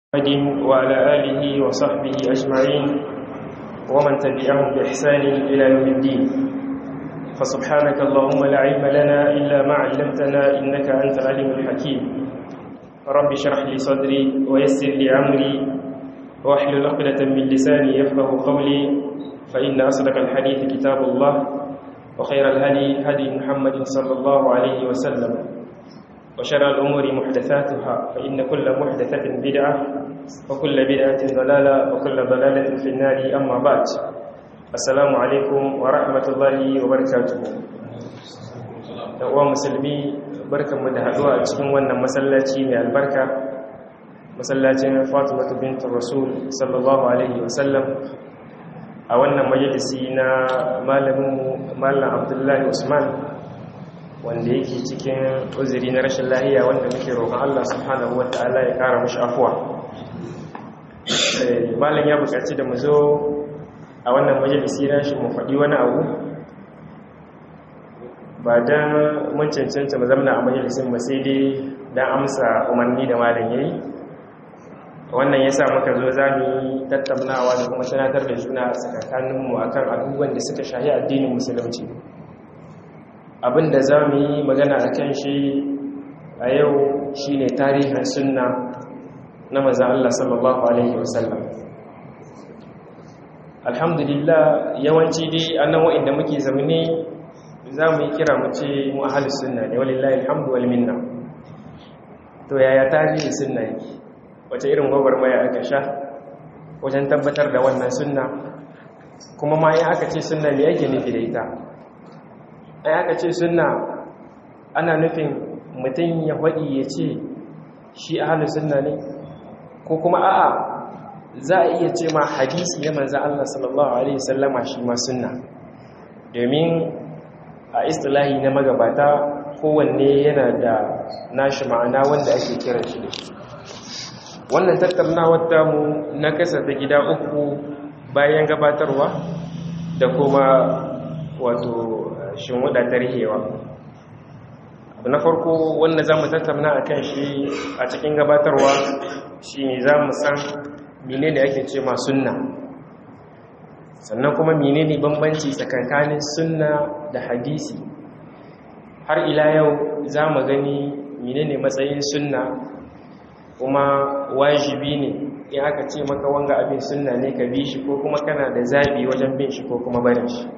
محمد وعلى آله وصحبه أجمعين ومن تبعهم بإحسان إلى يوم الدين فسبحانك اللهم لا علم لنا إلا ما علمتنا إنك أنت العليم الحكيم رب اشرح لي صدري ويسر لي أمري واحلل عقدة من لساني يفقه قولي فإن أصدق الحديث كتاب الله وخير الهدي هدي محمد صلى الله عليه وسلم وشر الأمور محدثاتها فإن كل محدثة بدعة وكل بدعة ضلالة وكل ضلالة في النار أما بعد السلام عليكم ورحمة الله وبركاته uwa musulmi barkanmu da haɗuwa a cikin wannan masallaci mai albarka masallacin fatimatu bintu rasul sallallahu alaihi wasallam a wannan majalisi na malaminmu malam abdullahi usman wanda yake cikin uzuri na rashin lahiya wanda muke roƙon Allah subhanahu wata'ala ya ƙara mashi afuwa malam ya buƙaci da mu zo a wannan majalisi na shi mu faɗi wani abu ba don mun cancanta mu zamna a majalisin ba sai dai don amsa umarni da malam ya yi wannan ya sa muka zo za mu yi tattaunawa da kuma sanatar da juna a tsakaninmu akan abubuwan da suka shahi addinin musulunci abinda za mu yi magana a kan shi a yau shi ne tarihin sunna na maza Allah sallallahu Alaihi wasallam alhamdulillah yawanci dai annan wa'inda muke zamani za mu yi kira mu ce mu ahalus sunna ne walillahi alhamdu wal minna to yaya tarihin sunna yake wace irin gwagwarmaya aka sha wajen tabbatar da wannan sunna kuma ma yi aka ce sunna ne yake nufi da ita ai aka ce sunna ana nufin mutum ya faɗi ya ce shi ahalus sunna ne ko kuma a'a za a iya ce ma hadisi ya manza Allah sallallahu alaihi wasallama shi ma sunna domin a istilahi na magabata kowanne yana da nashi ma'ana wanda ake kiran shi da shi wannan tattaunawar tamu na kasa da gida uku bayan gabatarwa da kuma wato shinwuda tarhewa abu na farko wanda za mu tattauna a kan shi a cikin gabatarwa shi ne za mu san mine da ake ce ma sunna sannan kuma mine ne bambanci tsakankanin sunna da hadisi har ila yau za mu gani mine ne matsayin sunna kuma wajibi ne in aka ce maka wanga abin sunna ne ka bi shi ko kuma kana da zabi wajen bin shi ko kuma barin shi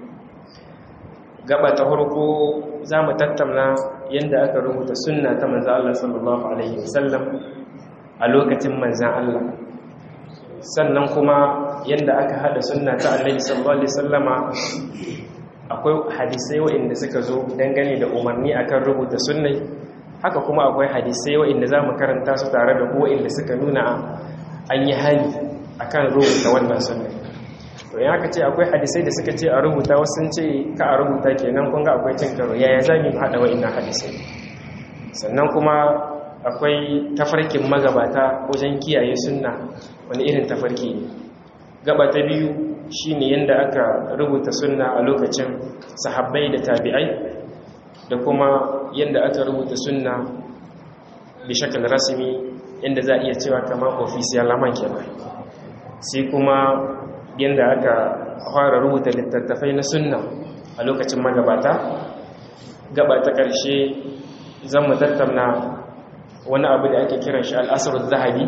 gaba ta farko za mu tattauna yadda aka rubuta sunna ta manzan Allah sallallahu Alaihi wasallam a lokacin manzan Allah sannan kuma yadda aka hada sunna ta Alaihi sallallahu Alaihi wasallama akwai hadisai wa'inda suka zo dangane da umarni akan rubuta sunnai haka kuma akwai hadisai wa'inda za mu karanta su tare da wa'inda suka nuna an yi hali akan rubuta wannan sunnai to ya ka ce akwai hadisai da suka ce a rubuta wasu ce ka a rubuta kenan kun ga akwai cin karo yaya za mu haɗa wa'innan hadisai sannan kuma akwai tafarkin magabata wajen kiyaye sunna wani irin tafarki ne gaba ta biyu shine yadda aka rubuta sunna a lokacin sahabbai da tabi'ai da kuma yadda aka rubuta sunna bi shakal rasmi yadda za a iya cewa kamar ofisiyal laman kenan sai kuma yadda aka fara rubuta littattafai na sunna a lokacin magabata gaba ta ƙarshe zan mu tattauna wani abu da ake kiran shi al'asarun zahabi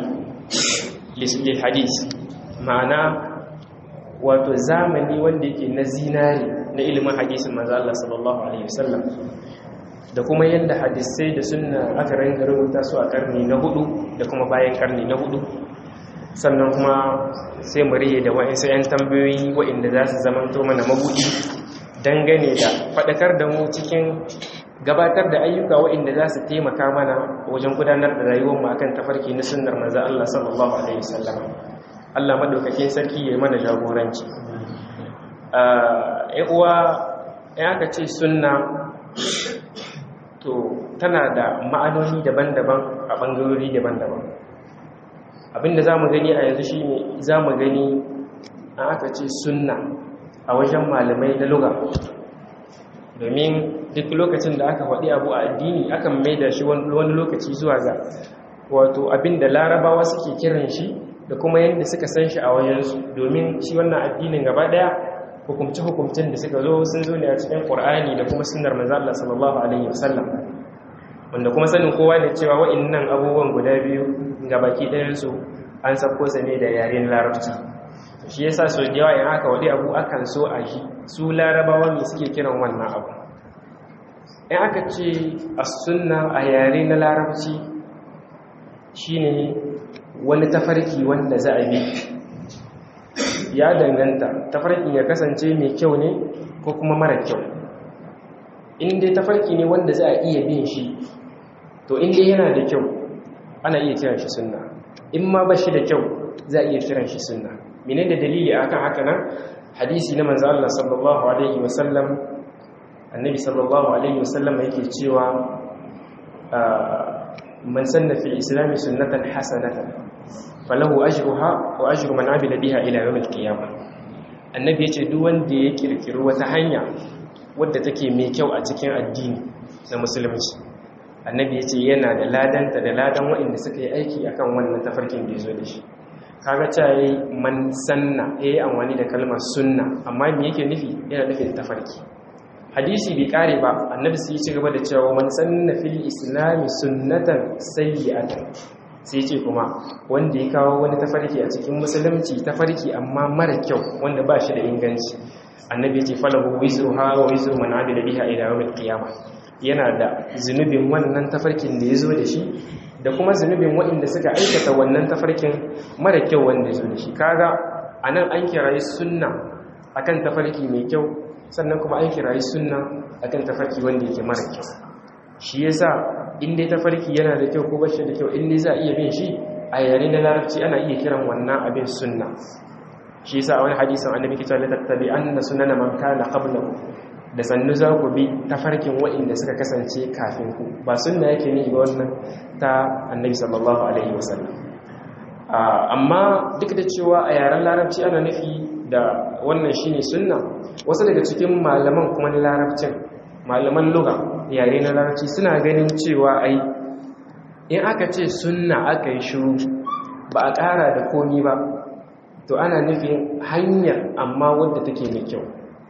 lil hadis ma'ana wato zamani wanda yake na zinari na ilimin hadisin manzo Allah sallallahu alaihi wasallam da kuma yadda hadisai da sunna aka ranga rubuta su a karni na hudu da kuma bayan karni na hudu sannan kuma sai mu riye da wa'insu 'yan tambayoyi wa'inda za su zamanto mana mabuɗi dangane da faɗakar da mu cikin gabatar da ayyuka wa'inda za su taimaka mana wajen gudanar da rayuwarmu akan tafarki na sunnar manzo Allah sallallahu alaihi wasallam Allah madaukakin sarki ya mana jagoranci eh uwa in aka ce sunna to tana da ma'anoni daban-daban a bangarori daban-daban abinda za mu gani a yanzu shi ne za mu gani an aka ce sunna a wajen malamai na luga domin duk lokacin da aka faɗi abu a addini akan mai da shi wani lokaci zuwa ga wato abinda larabawa suke kiran shi da kuma yadda suka san shi a wajensu domin shi wannan addinin gaba daya hukumce-hukumcen da suka zo sun zo ne a cikin ƙur'ani da kuma sunnar manzo Allah sallallahu alaihi wasallam wanda kuma sanin kowa ne cewa wa'annan abubuwan guda biyu ga baki ɗayan su an sako sa ne da yaren larabci shi yasa so da yawa in aka wadi abu akan so a shi su larabawa ne suke kiran wannan abu in aka ce as-sunna a yare na larabci shine wani tafarki wanda za a bi ya danganta tafarkin ya kasance mai kyau ne ko kuma mara kyau in dai tafarki ne wanda za a iya bin shi to in dai yana da kyau ana iya kiran shi sunna in ma ba shi da kyau za a iya kiran shi sunna mene da dalili akan haka nan hadisi na manzo Allah sallallahu alaihi wasallam annabi sallallahu alaihi wasallam yake cewa man sanna fi islami sunnatan hasanatan falahu ajruha wa ajru man amila biha ila yawm al-qiyamah annabi yace duk wanda ya kirkiri wata hanya wadda take mai kyau a cikin addini na musulunci annabi yace yana da ladanta da ladan waɗanda suka yi aiki akan wannan tafarkin da yazo da shi kaga ta yi man sanna yayi amfani da kalmar sunna amma me yake nufi yana nufin tafarki hadisi bai kare ba annabi sai ya ci gaba da cewa man sanna fil islami sunnatan sayyi'atan sai ce kuma wanda ya kawo wani tafarki a cikin musulunci tafarki amma mara kyau wanda ba shi da inganci annabi ya ce falahu wizruha wa wizru man amila biha ila yawmil qiyamah yana da zunubin wannan tafarkin da ya zo da shi da kuma zunubin waɗanda suka aikata wannan tafarkin mara kyau wanda ya zo da shi kaga anan an kirayi sunna akan tafarki mai kyau sannan kuma an kirayi sunna akan tafarki wanda yake mara kyau shi yasa in dai tafarki yana da kyau ko bashi da kyau in dai za a iya bin shi a yare na larabci ana iya kiran wannan abin sunna shi yasa a wani hadisin annabi kita la tattabi anna sunana man kana qablahu da sannu za ku bi tafarkin waɗanda suka kasance kafin ku ba sunna yake ne ba wannan ta annabi sallallahu alaihi wasallam amma duk da cewa a yaren larabci ana nufi da wannan shine sunna wasu daga cikin malaman kuma na larabcin malaman lugha yare na larabci suna ganin cewa ai in aka ce sunna aka yi shiru ba a ƙara da komi ba to ana nufin hanyar amma wadda take mai kyau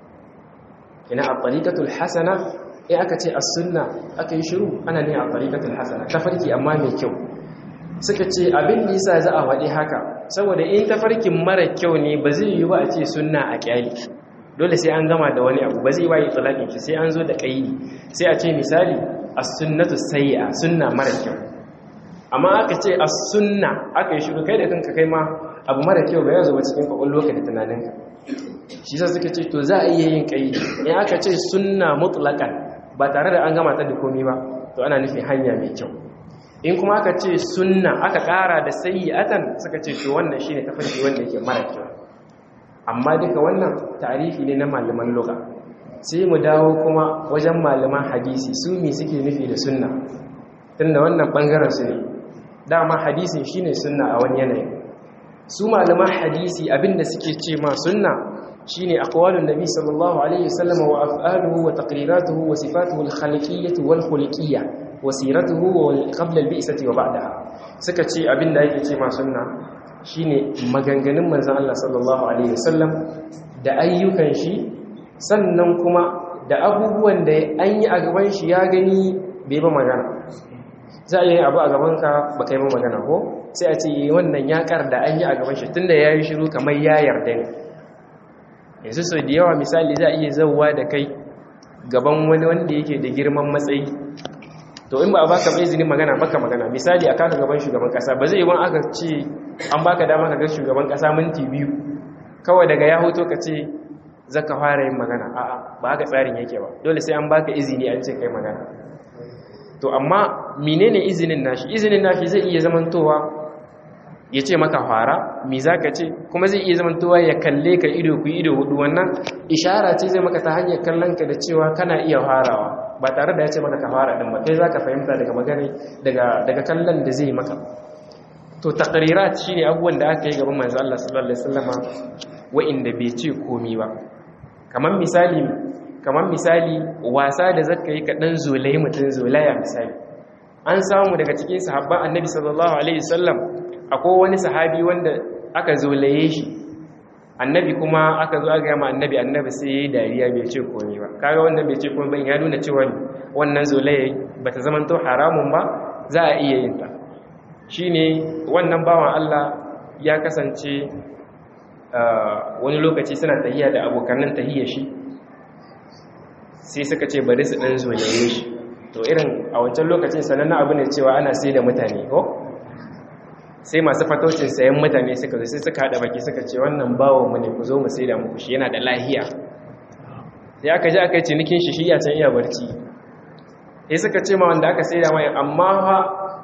ina a tariqatul hasana in aka ce as-sunna aka yi shiru ana ne a tariqatul hasana tafarki amma mai kyau suka ce abin da yasa za a faɗi haka saboda in tafarkin mara kyau ne ba zai yi ba a ce sunna a kyali dole sai an gama da wani abu ba zai waye tsalakin shi sai an zo da kaidi sai a ce misali as-sunnatu sayyi'a sunna mara kyau amma aka ce as-sunna aka yi shiru kai da kanka kai ma abu mara kyau ba ya zo cikin kwakwalwarka da tunaninka shi sa suka ce to za a iya yin kaidi in aka ce sunna mutlaqan ba tare da an gama ta da komai ba to ana nufin hanya mai kyau in kuma aka ce sunna aka ƙara da sayyi'atan suka ce to wannan shine tafarki wanda yake mara kyau amma duka wannan tarihi ne na malaman lugha sai mu dawo kuma wajen malaman hadisi su me suke nufi da sunna tunda wannan bangaren su ne dama hadisin shine sunna a wani yanayi su malaman hadisi abinda suke ce ma sunna shine aqwalun nabi sallallahu alaihi wasallam wa af'aluhu wa taqriratuhu wa sifatuhu al-khaliqiyyah wal khuluqiyyah wa siratuhu wa qabla al-bi'sati wa ba'daha suka ce abinda yake ce ma sunna shine maganganun manzon Allah sallallahu alaihi wasallam da ayyukan shi sannan kuma da abubuwan da an yi a gaban shi ya gani bai ba magana za a yi abu a gabanka ba kai ba magana ko sai a ce wannan ya kar da an yi a gaban shi tunda ya yi shiru kamar ya yarda ne yanzu sau da yawa misali za a iya zauwa da kai gaban wani wanda yake da girman matsayi to in ba a baka mai izinin magana baka magana misali a kaka gaban shugaban kasa ba zai yi aka ce an baka dama ka ga shugaban kasa minti biyu kawai daga ya hoto ka ce zaka fara yin magana a'a ba haka tsarin yake ba dole sai an baka izini an ce kai magana to amma menene izinin nashi izinin nashi zai iya zamantowa ya ce maka fara mi za ka ce kuma zai iya zamantowa ya kalle ka ido ku ido hudu wannan ishara ce zai maka ta hanyar kallon ka da cewa kana iya farawa ba tare da ya ce maka ka fara din ba kai za ka fahimta daga magana daga kallon da zai maka to taqrirat shine abubuwan da aka yi gaban manzo Allah sallallahu alaihi wasallama wa'inda bai ce komi ba kamar misali kamar misali wasa da zaka yi kaɗan zolai mutum zolaya misali an samu daga cikin sahabban annabi sallallahu alaihi wasallam akwai wani sahabi wanda aka zolaye shi annabi kuma aka zo aka gama annabi annabi sai yayi dariya bai ce komai ba kaga wanda bai ce komai ba ya nuna cewa wannan zolaye bata zaman to haramun ba za a iya yin ta shine wannan bawan Allah ya kasance wani lokaci suna tahiya da abokanan tahiyar shi sai suka ce bari su dan zolaye shi to irin a wancan lokacin sanannen abu ne cewa ana sai da mutane ko sai masu fatocin sayan mutane suka zo sai suka haɗa baki suka ce wannan bawon mu ne ku zo mu sai da muku shi yana da lahiya sai aka ji aka yi cinikin shi shi ya can iya barci sai suka ce ma wanda aka sai da mai amma ha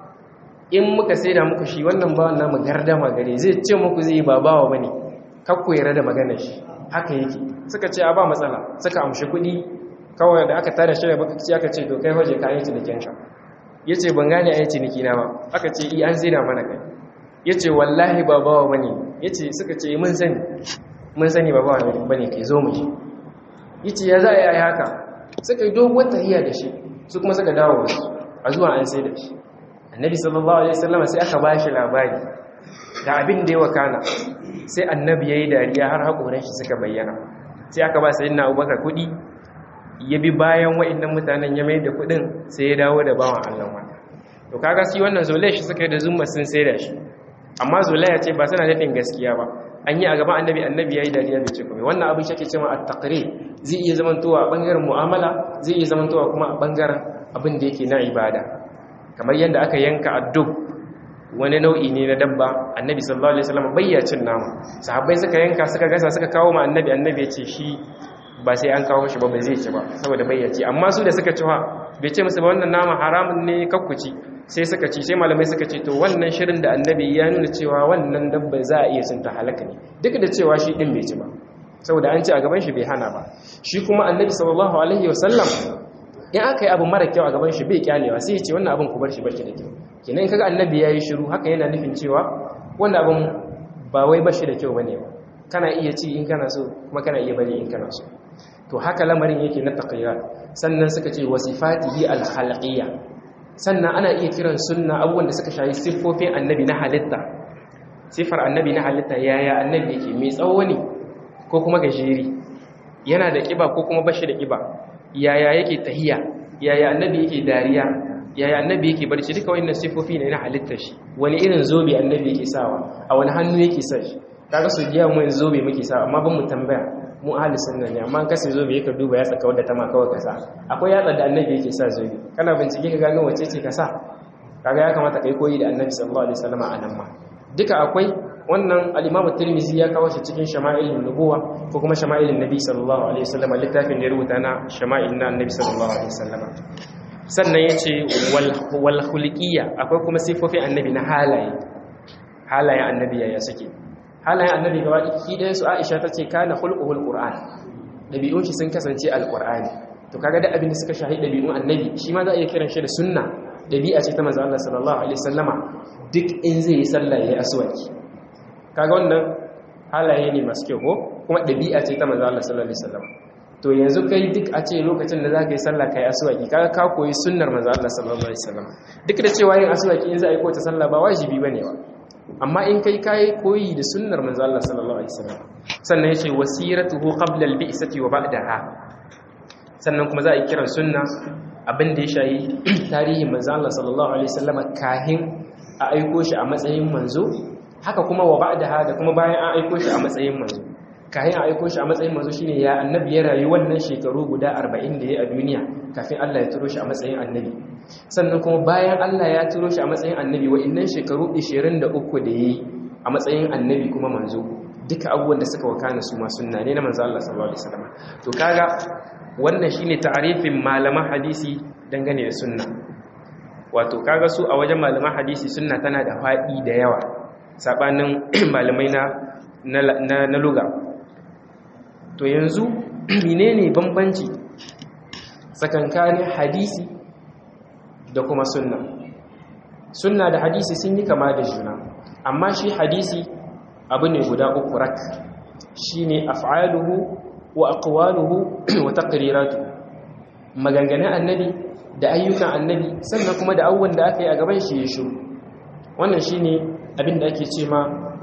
in muka sai da muku shi wannan bawon namu gardama gare zai ce muku zai ba bawa ba ne kakku yara da maganar shi haka yake suka ce a ba matsala suka amshi kuɗi kawai da aka tada shi da bakaci aka ce to kai waje ka yi cinikin sha ya ce ban gane a yi ciniki na ba aka ce i an zina mana kai ya ce wallahi ba bawa ba ne ya ce suka ce mun sani mun sani ba bawa ba ne kai zo mu shi ya ce ya za a yi haka suka yi doguwar tahiya da shi su kuma suka dawo wasu a zuwa an sai da shi annabi sallallahu alaihi wasallam sai aka ba shi labari da abin da ya wakana sai annabi ya yi dariya har haƙoran shi suka bayyana sai aka ba sayi na abubakar kuɗi ya bi bayan wa'annan mutanen ya mai da kuɗin sai ya dawo da bawan allah wanda to kaga shi wannan zolaya shi suka yi da zumma sun sai da shi amma zolaya ce ba suna nufin gaskiya ba an yi a gaban annabi annabi ya yi dariya bai ce kuma wannan abin shi ake cewa at-taqrir zai iya zamantowa a bangaren mu'amala zai iya zamantowa kuma a bangaren abin da yake na ibada kamar yadda aka yanka addub wani nau'i ne na dabba annabi sallallahu alaihi wasallam bayyacin nama sahabbai suka yanka suka gasa suka kawo ma annabi annabi ya ce shi ba sai an kawo shi ba ba zai ci ba saboda bayyaci amma su da suka ci bai ce musu ba wannan nama haramun ne kakkuci sai suka ci sai malamai suka ce to wannan shirin da annabi ya nuna cewa wannan dabba za a iya cin ta halaka ne duk da cewa shi din bai ci ba saboda an ci a gaban shi bai hana ba shi kuma annabi sallallahu alaihi wasallam in aka yi abu mara kyau a gaban shi bai kyalewa sai ya ce wannan abin ku bar shi bashi da kyau kenan in kaga annabi yayi shiru haka yana nufin cewa wannan abin ba wai bashi da kyau bane ba kana iya ci in kana so kuma kana iya bari in kana so to haka lamarin yake na taqiyya sannan suka ce wasifatihi al-khalqiyya sannan ana iya kiran sunna abubuwan da suka shayi siffofin annabi na halitta sifar annabi na halitta yaya annabi yake mai tsawo ne ko kuma gajeri yana da kiba ko kuma bashi da kiba yaya yake tahiya yaya annabi yake dariya yaya annabi yake barci duka wannan sifofi ne na halittar shi wani irin zobe annabi yake sawa a wani hannu yake sa shi kaga su jiya mu zobe muke sawa amma ban mu tambaya mu ahli sunna ne amma kasa zobe yake duba ya tsaka wadda ta ma kawai kasa akwai yatsa da annabi yake sa zobe kana bincike ka gano wace ce ka sa kaga ya kamata kai koyi da annabi sallallahu alaihi wasallam a nan ma duka akwai wannan al-imamu tirmizi ya kawo shi cikin shama'ilin nubuwa ko kuma shama'ilin nabi sallallahu alaihi wasallam littafin da ya rubuta na shama'il na annabi sallallahu alaihi wasallam sannan yace wal wal khuluqiyya akwai kuma sifofin annabi na halaye halayen annabi yaya suke halayen annabi gaba ɗiki ɗayan su Aisha tace kana khulquhul qur'an dabi'un shi sun kasance alqur'ani to kaga da abin da suka shahi dabi'un annabi shi ma za a iya kiran shi da sunna dabi'a ce ta manzo Allah sallallahu alaihi wasallama duk in zai yi sallah yayi aswaki kaga wannan halaye ne masu kyau ko kuma ɗabi'a ce ta manzo Allah sallallahu alaihi wasallam to yanzu kai duk a ce lokacin da zaka yi sallah kai aswaki kaga ka koyi sunnar manzo Allah sallallahu alaihi wasallam duk da cewa yin aswaki in za a yi ko ta sallah ba wajibi bane ba amma in kai kai koyi da sunnar manzo Allah sallallahu alaihi wasallam sannan yace wasiratuhu qabla al-bi'sati wa ba'daha sannan kuma za a yi kiran sunna abin da ya shayi tarihin manzo Allah sallallahu alaihi wasallam kahin a aiko shi a matsayin manzo haka kuma wa ba'daha da kuma bayan an aiko shi a matsayin manzo kayan a aiko shi a matsayin manzo shine ya annabi ya rayu wannan shekaru guda 40 da ya a duniya kafin Allah ya turo shi a matsayin annabi sannan kuma bayan Allah ya turo shi a matsayin annabi wa'annan shekaru 23 da yayi a matsayin annabi kuma manzo duka abubuwan da suka wakana su ma sunna ne na manzo Allah sallallahu alaihi wasallam to kaga wannan shine ta'arifin malaman hadisi dangane da sunna wato kaga su a wajen malaman hadisi sunna tana da faɗi da yawa sabanin malamai na na luga to yanzu menene bambanci tsakankanin hadisi da kuma sunna sunna da hadisi sun yi kama da juna amma shi hadisi abu ne guda uku rak shine af'aluhu wa aqwaluhu wa taqriratuhu maganganun annabi da ayyukan annabi sannan kuma da abubuwan da aka yi a gaban shi ya shiru wannan shine abin da ake ce ma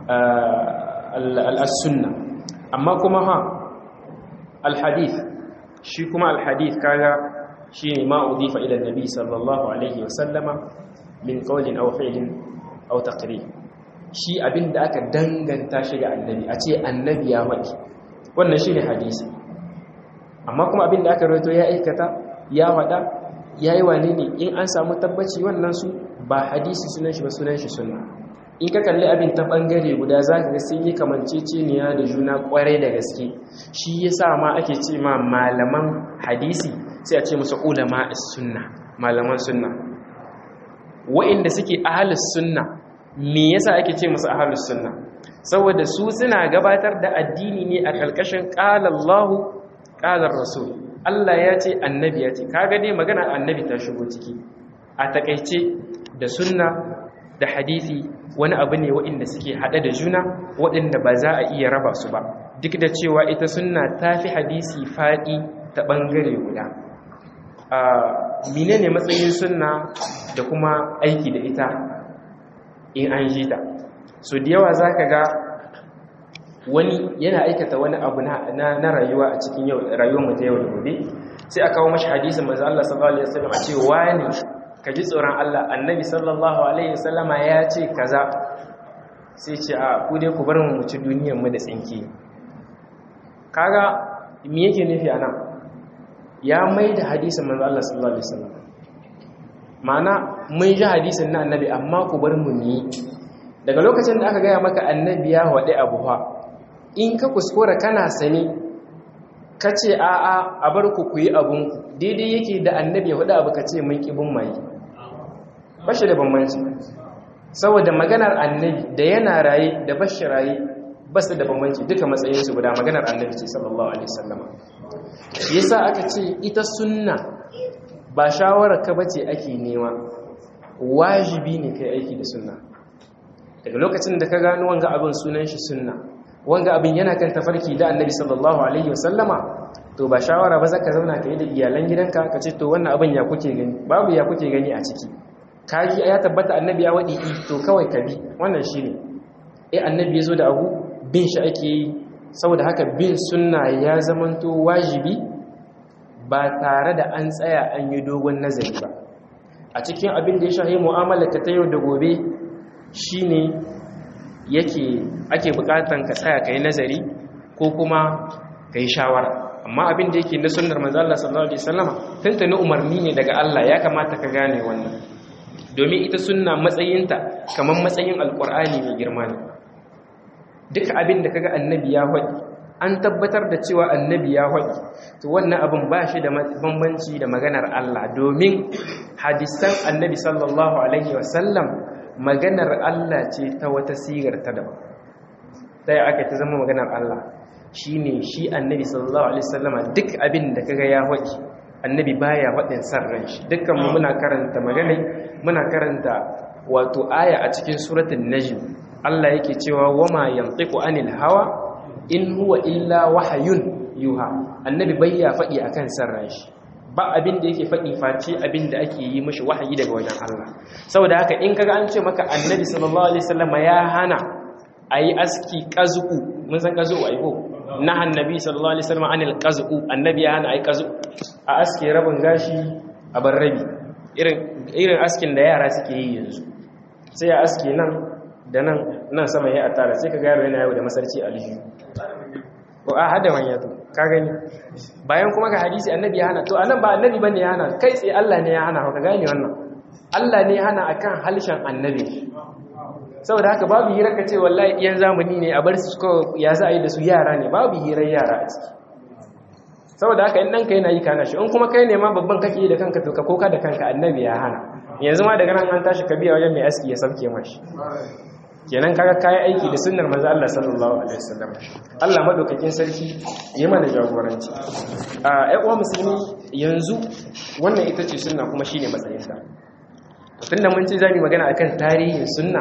al-sunna amma kuma ha al-hadith shi kuma al-hadith kaga shine ma udifa ila annabi sallallahu alaihi wa sallama min qawlin aw fi'lin aw taqrir shi abin da aka danganta shi ga annabi a ce annabi ya faɗi wannan shine hadisi amma kuma abin da aka rawaito ya aikata ya faɗa ya yi wane ne in an samu tabbaci wannan su ba hadisi sunan shi ba sunan shi sunna in ka kalli abin ta bangare guda za ka ga sun yi kamanceceniya da juna kwarai da gaske shi ya sa ma ake ce ma malaman hadisi sai a ce musu ulama sunna malaman sunna wa'inda suke ahalus sunna me yasa ake ce musu ahalus sunna saboda su suna gabatar da addini ne a kalkashin qala Allahu qala Rasul Allah ya ce annabi ya ce kaga dai magana annabi ta shigo ciki a takaice da sunna da hadisi wani abu ne waɗanda suke haɗe da juna waɗanda ba za a iya raba su ba duk da cewa ita sunna ta fi hadisi faɗi ta ɓangare guda a mine ne matsayin sunna da kuma aiki da ita in an ji ta so da yawa za ka ga wani yana aikata wani abu na rayuwa a cikin rayuwar mu ta yau da gobe sai a kawo mashi hadisin manzo Allah sallallahu alaihi wasallam a ce wani ka ji tsoron Allah annabi sallallahu alaihi wasallama ya ce kaza sai ce a ku dai ku bar mu ci duniyar mu da tsinki kaga me yake nufi anan ya mai da hadisin manzo Allah sallallahu alaihi wasallam ma'ana mun ji hadisin na annabi amma ku bar mu ni daga lokacin da aka gaya maka annabi ya wade abu fa in ka kuskura kana sani ka ce a'a a bar ku ku yi abun daidai yake da annabi ya wade abu ka ce mun kibin mai bashi da bambanci saboda maganar annabi da yana raye da bashi raye ba su da bambanci duka matsayinsu guda maganar annabi ce sallallahu alaihi wasallama yasa aka ce ita sunna ba shawarar ka bace ake nema wajibi ne kai aiki da sunna daga lokacin da ka gano wanga abin sunan shi sunna wanga abin yana kan tafarki da annabi sallallahu alaihi wasallama to ba shawara ba zaka zauna kai da iyalan gidanka ka ce to wannan abin ya kuke gani babu ya kuke gani a ciki kaji ya tabbata annabi ya wadi to kawai ka bi wannan shine eh annabi yazo da abu bin shi ake yi saboda haka bin sunna ya zamanto wajibi ba tare da an tsaya an yi dogon nazari ba a cikin abin da ya shahi mu'amala ta yau da gobe shine yake ake bukatan ka tsaya kai nazari ko kuma kai shawara amma abin da yake na sunnar manzo Allah sallallahu alaihi wasallama tantane umarni ne daga Allah ya kamata ka gane wannan domin ita sunna matsayinta kamar matsayin alkur'ani mai girma ne duka abin da kaga annabi ya faɗi an tabbatar da cewa annabi ya faɗi to wannan abin ba shi da bambanci da maganar Allah domin hadisan annabi sallallahu alaihi wasallam maganar Allah ce ta wata sigar ta daban sai aka ta zama maganar Allah shine shi annabi sallallahu alaihi wasallama duk abin da kaga ya faɗi annabi baya faɗin san ran shi dukkan mu muna karanta magana muna karanta wato aya a cikin suratul najm Allah yake cewa wama yantiqu anil hawa in huwa illa wahyun yuha annabi bayya faɗi akan san ran shi ba abin da yake faɗi face abin da ake yi mishi wahayi daga wajen Allah saboda haka in kaga an ce maka annabi sallallahu alaihi wasallam ya hana ayi aski qazu mun san qazu ai ko na annabi sallallahu alaihi wasallam anil qazu annabi ya hana ayi qazu a aske rabin gashi a bar rabi irin irin askin da yara suke yi yanzu sai ya aske nan da nan nan sama ya atara sai ka ga yaro yana yawo da masarci aljihu ko a hada wanya to ka gani bayan kuma ga hadisi annabi ya hana to anan ba annabi bane ya hana kai tsaye Allah ne ya hana ka gane wannan Allah ne ya hana akan halshen annabi saboda haka babu hira ka ce wallahi iyan zamani ne a bar su ko ya za a yi da su yara ne babu hirar yara a ciki saboda haka in ɗanka yana yi kana shi in kuma kai ne ma babban kake yi da kanka to ka koka da kanka annabi ya hana yanzu ma daga nan an tashi ka biya wajen mai aski ya sauke mashi kenan kaga kayi aiki da sunnar manzo Allah sallallahu alaihi wasallam Allah madaukakin sarki ya mana jagoranci a ai uwa musulmi yanzu wannan ita ce sunna kuma shine matsayin ta tunda mun ce zamu magana akan tarihin sunna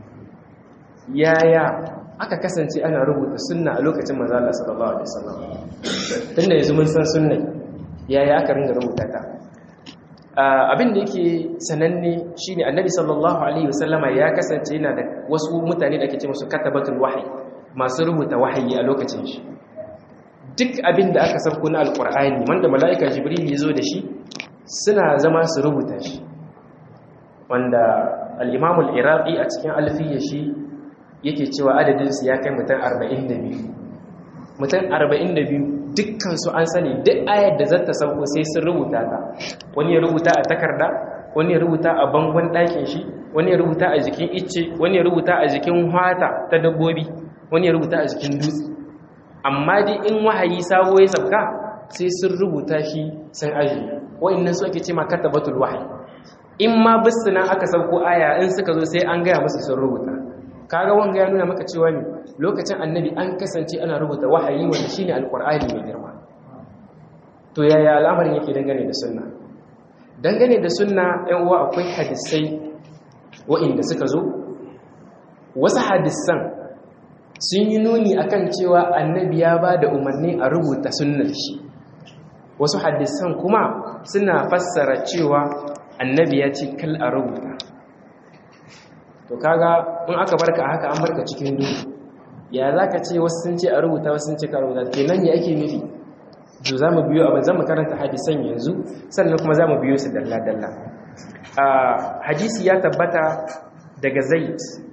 yaya aka kasance ana rubuta sunna a lokacin manzo Allah sallallahu alaihi wasallam tunda yanzu mun san sunna yaya aka ringa rubuta ta abin da yake sananne shine annabi sallallahu alaihi wasallama ya kasance yana da wasu mutane da ake ce musu katabatul wahyi masu rubuta wahayi a lokacin shi duk abin da aka sauko na alkur'ani wanda mala'ika jibril ya zo da shi suna zama su rubuta shi wanda al'imamul iraqi a cikin alfiyar shi yake cewa adadinsu ya kai mutum 42 mutum 42 dukkansu an sani duk ayar da zata sauko sai sun rubuta ta wani ya rubuta a takarda wani ya rubuta a bangon ɗakin shi wani ya rubuta a jikin icce wani ya rubuta a jikin hata ta dabbobi wani ya rubuta a jikin dutse amma dai in wahayi sabo ya sabka sai sun rubuta shi sun ajiye wa'annan su ake ce ma katabatul wahayi in ma bisina aka sauko aya in suka zo sai an gaya musu sun rubuta kaga wanga ya nuna maka cewa ne lokacin annabi an kasance ana rubuta wahayi wanda shine alqur'ani mai girma to yaya al'amarin yake dangane da sunna dangane da sunna ɗan uwa akwai hadisai wa'inda suka zo wasu hadisan sun yi nuni akan cewa annabi ya ba da umarni a rubuta sunnar shi wasu hadisan kuma suna fassara cewa annabi ya ce kal a rubuta to kaga in aka barka a haka an barka cikin duhu ya za ka ce wasu sun ce a rubuta wasu sun ce ka rubuta kenan ya ake nufi to za mu biyo abin zama karanta hadisan yanzu sannan kuma za mu biyo su dalla-dalla hadisi ya tabbata daga zaid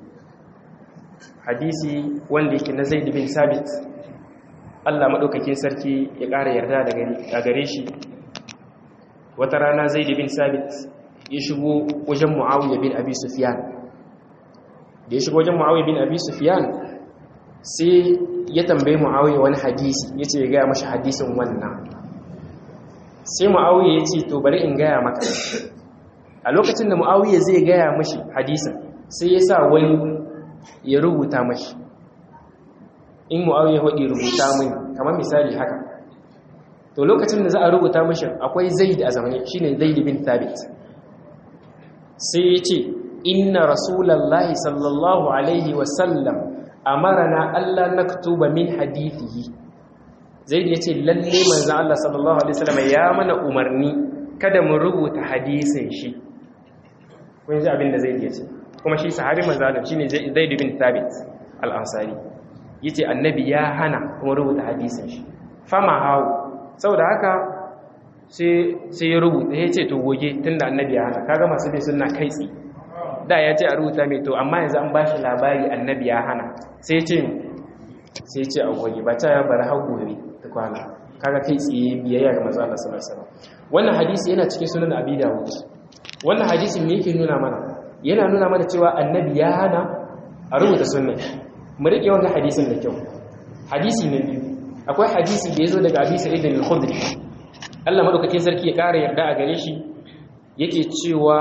hadisi wanda yake na zaid bin sabit Allah maɗaukakin sarki ya ƙara yarda a gare shi wata rana zaid bin sabit ya shigo wajen muawiya bin abi sufyan da ya shigo wajen muawiya bin abi sufyan sai ya tambaye muawiya wani hadisi ya ce ya gaya mashi hadisin wannan sai muawiya ya ce to bari in gaya maka a lokacin da muawiya zai gaya mashi hadisin sai ya sa wani ya rubuta mashi in muawiya hudi rubuta min kamar misali haka to lokacin da za a rubuta mashi akwai zaid a zamani shine zaid bin thabit sai ya ce inna rasulallahi sallallahu alaihi wasallam amarana Allah naktuba min hadithihi zaid ya ce lalle manzo Allah sallallahu alaihi wasallam ya mana umarni kada mu rubuta hadisin shi kun ji abin da zaid ya ce kuma shi sahabi manzo Allah shine zaid bin thabit al-ansari yace annabi ya hana kuma rubuta hadisin shi fama hawo saboda haka sai ya rubuta ya ce to goge tun da annabi ya hana kaga masu bin suna kai tsi da ya ce a rubuta mai to amma yanzu an bashi labari annabi ya hana sai ce sai ce a goge ba ta ya bari hau gobe ta kwana kaga kai tsi biyayya ga manzo Allah sallallahu alaihi wasallam wannan hadisi yana cikin sunan abi dawud wannan hadisi me yake nuna mana yana nuna mana cewa annabi ya hana a rubuta sunna mu rike wannan hadisin da kyau hadisi na biyu akwai hadisi da yazo daga abi sa'id al-khudri Allah madaukakin sarki ya ƙara yarda a gare shi yake cewa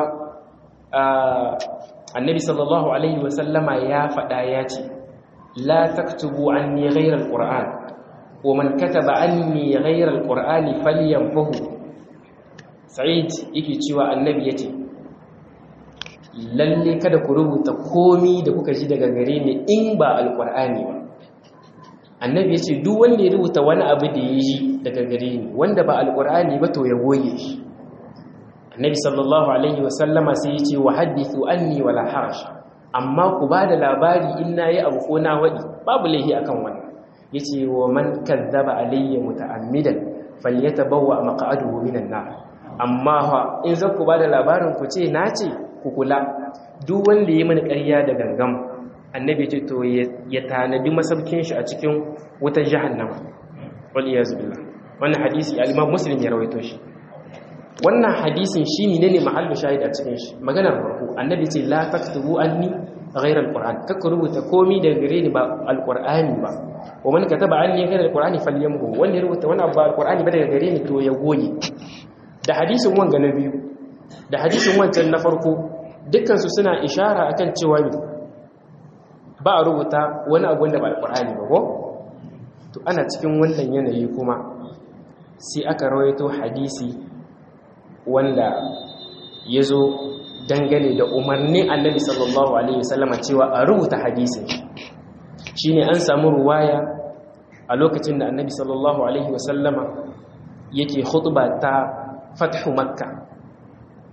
annabi sallallahu alaihi wasallama ya faɗa ya ce la taktubu anni ghayra alquran wa man kataba anni ghayra alqurani falyamhu sa'id yake cewa annabi yace lalle kada ku rubuta komi da kuka ji daga gare ni in ba alqurani ba annabi ya ce duk wanda ya rubuta wani abu da ya yi daga gare ni wanda ba alkur'ani ba to ya goye shi annabi sallallahu alaihi wasallama sai ya ce wa hadithu anni wala harash amma ku ba da labari in na yi abu ko na waɗi babu laihi akan wannan ya ce wa man kazzaba alayya muta'ammidan falyatabawwa maq'aduhu minan nar amma fa in za ku ba da labarin ku ce na ce ku kula duk wanda ya yi mani ƙarya da gangam annabi ce to ya tanadi masaukin shi a cikin wutar jahannama wal iyaz billah wannan hadisi al-imam muslim ya rawaito shi wannan hadisin shi ne ne mahallu shahid a cikin shi maganar farko annabi ce la taktubu anni ghayra al-qur'an kaka rubuta komi daga gare ni ba al-qur'ani ba wa man kataba anni ghayra al-qur'ani falyamhu wanda ya rubuta wani abu al-qur'ani ba daga gare ni to ya goge da hadisin wanga na biyu da hadisin wancan na farko dukkan su suna ishara akan cewa ba a rubuta wani abu wanda ba alkur'ani ba ko to ana cikin wannan yanayi kuma sai aka rawaito hadisi wanda ya zo dangane da umarni annabi sallallahu alaihi wasallama cewa a rubuta hadisin shine an samu ruwaya a lokacin da annabi sallallahu alaihi wasallama yake khutba ta fathu makka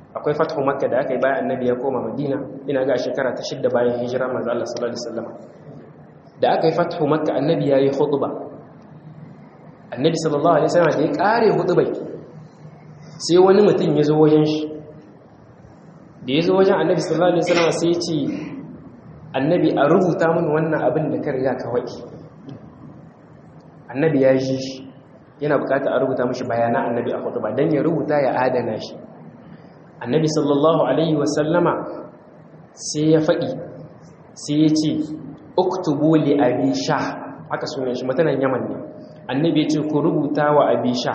akwai fathu makka da aka yi bayan annabi ya koma madina ina ga shekara ta shidda bayan hijira manzo Allah sallallahu alaihi wasallam da aka yi fathu makka annabi ya yi khutba annabi sallallahu alaihi wasallam da ya kare khutbai sai wani mutum ya zo wajen shi da ya zo wajen annabi sallallahu alaihi wasallam sai ya ce annabi a rubuta mun wannan abin da ka riga ka waɗi annabi ya ji shi yana bukata a rubuta mashi bayanan annabi a khutba dan ya rubuta ya adana shi annabi sallallahu alaihi wasallama sai ya faɗi sai ya ce uktubu li abi sha haka sunan shi mutanen yaman ne annabi ya ce ku rubuta wa abi sha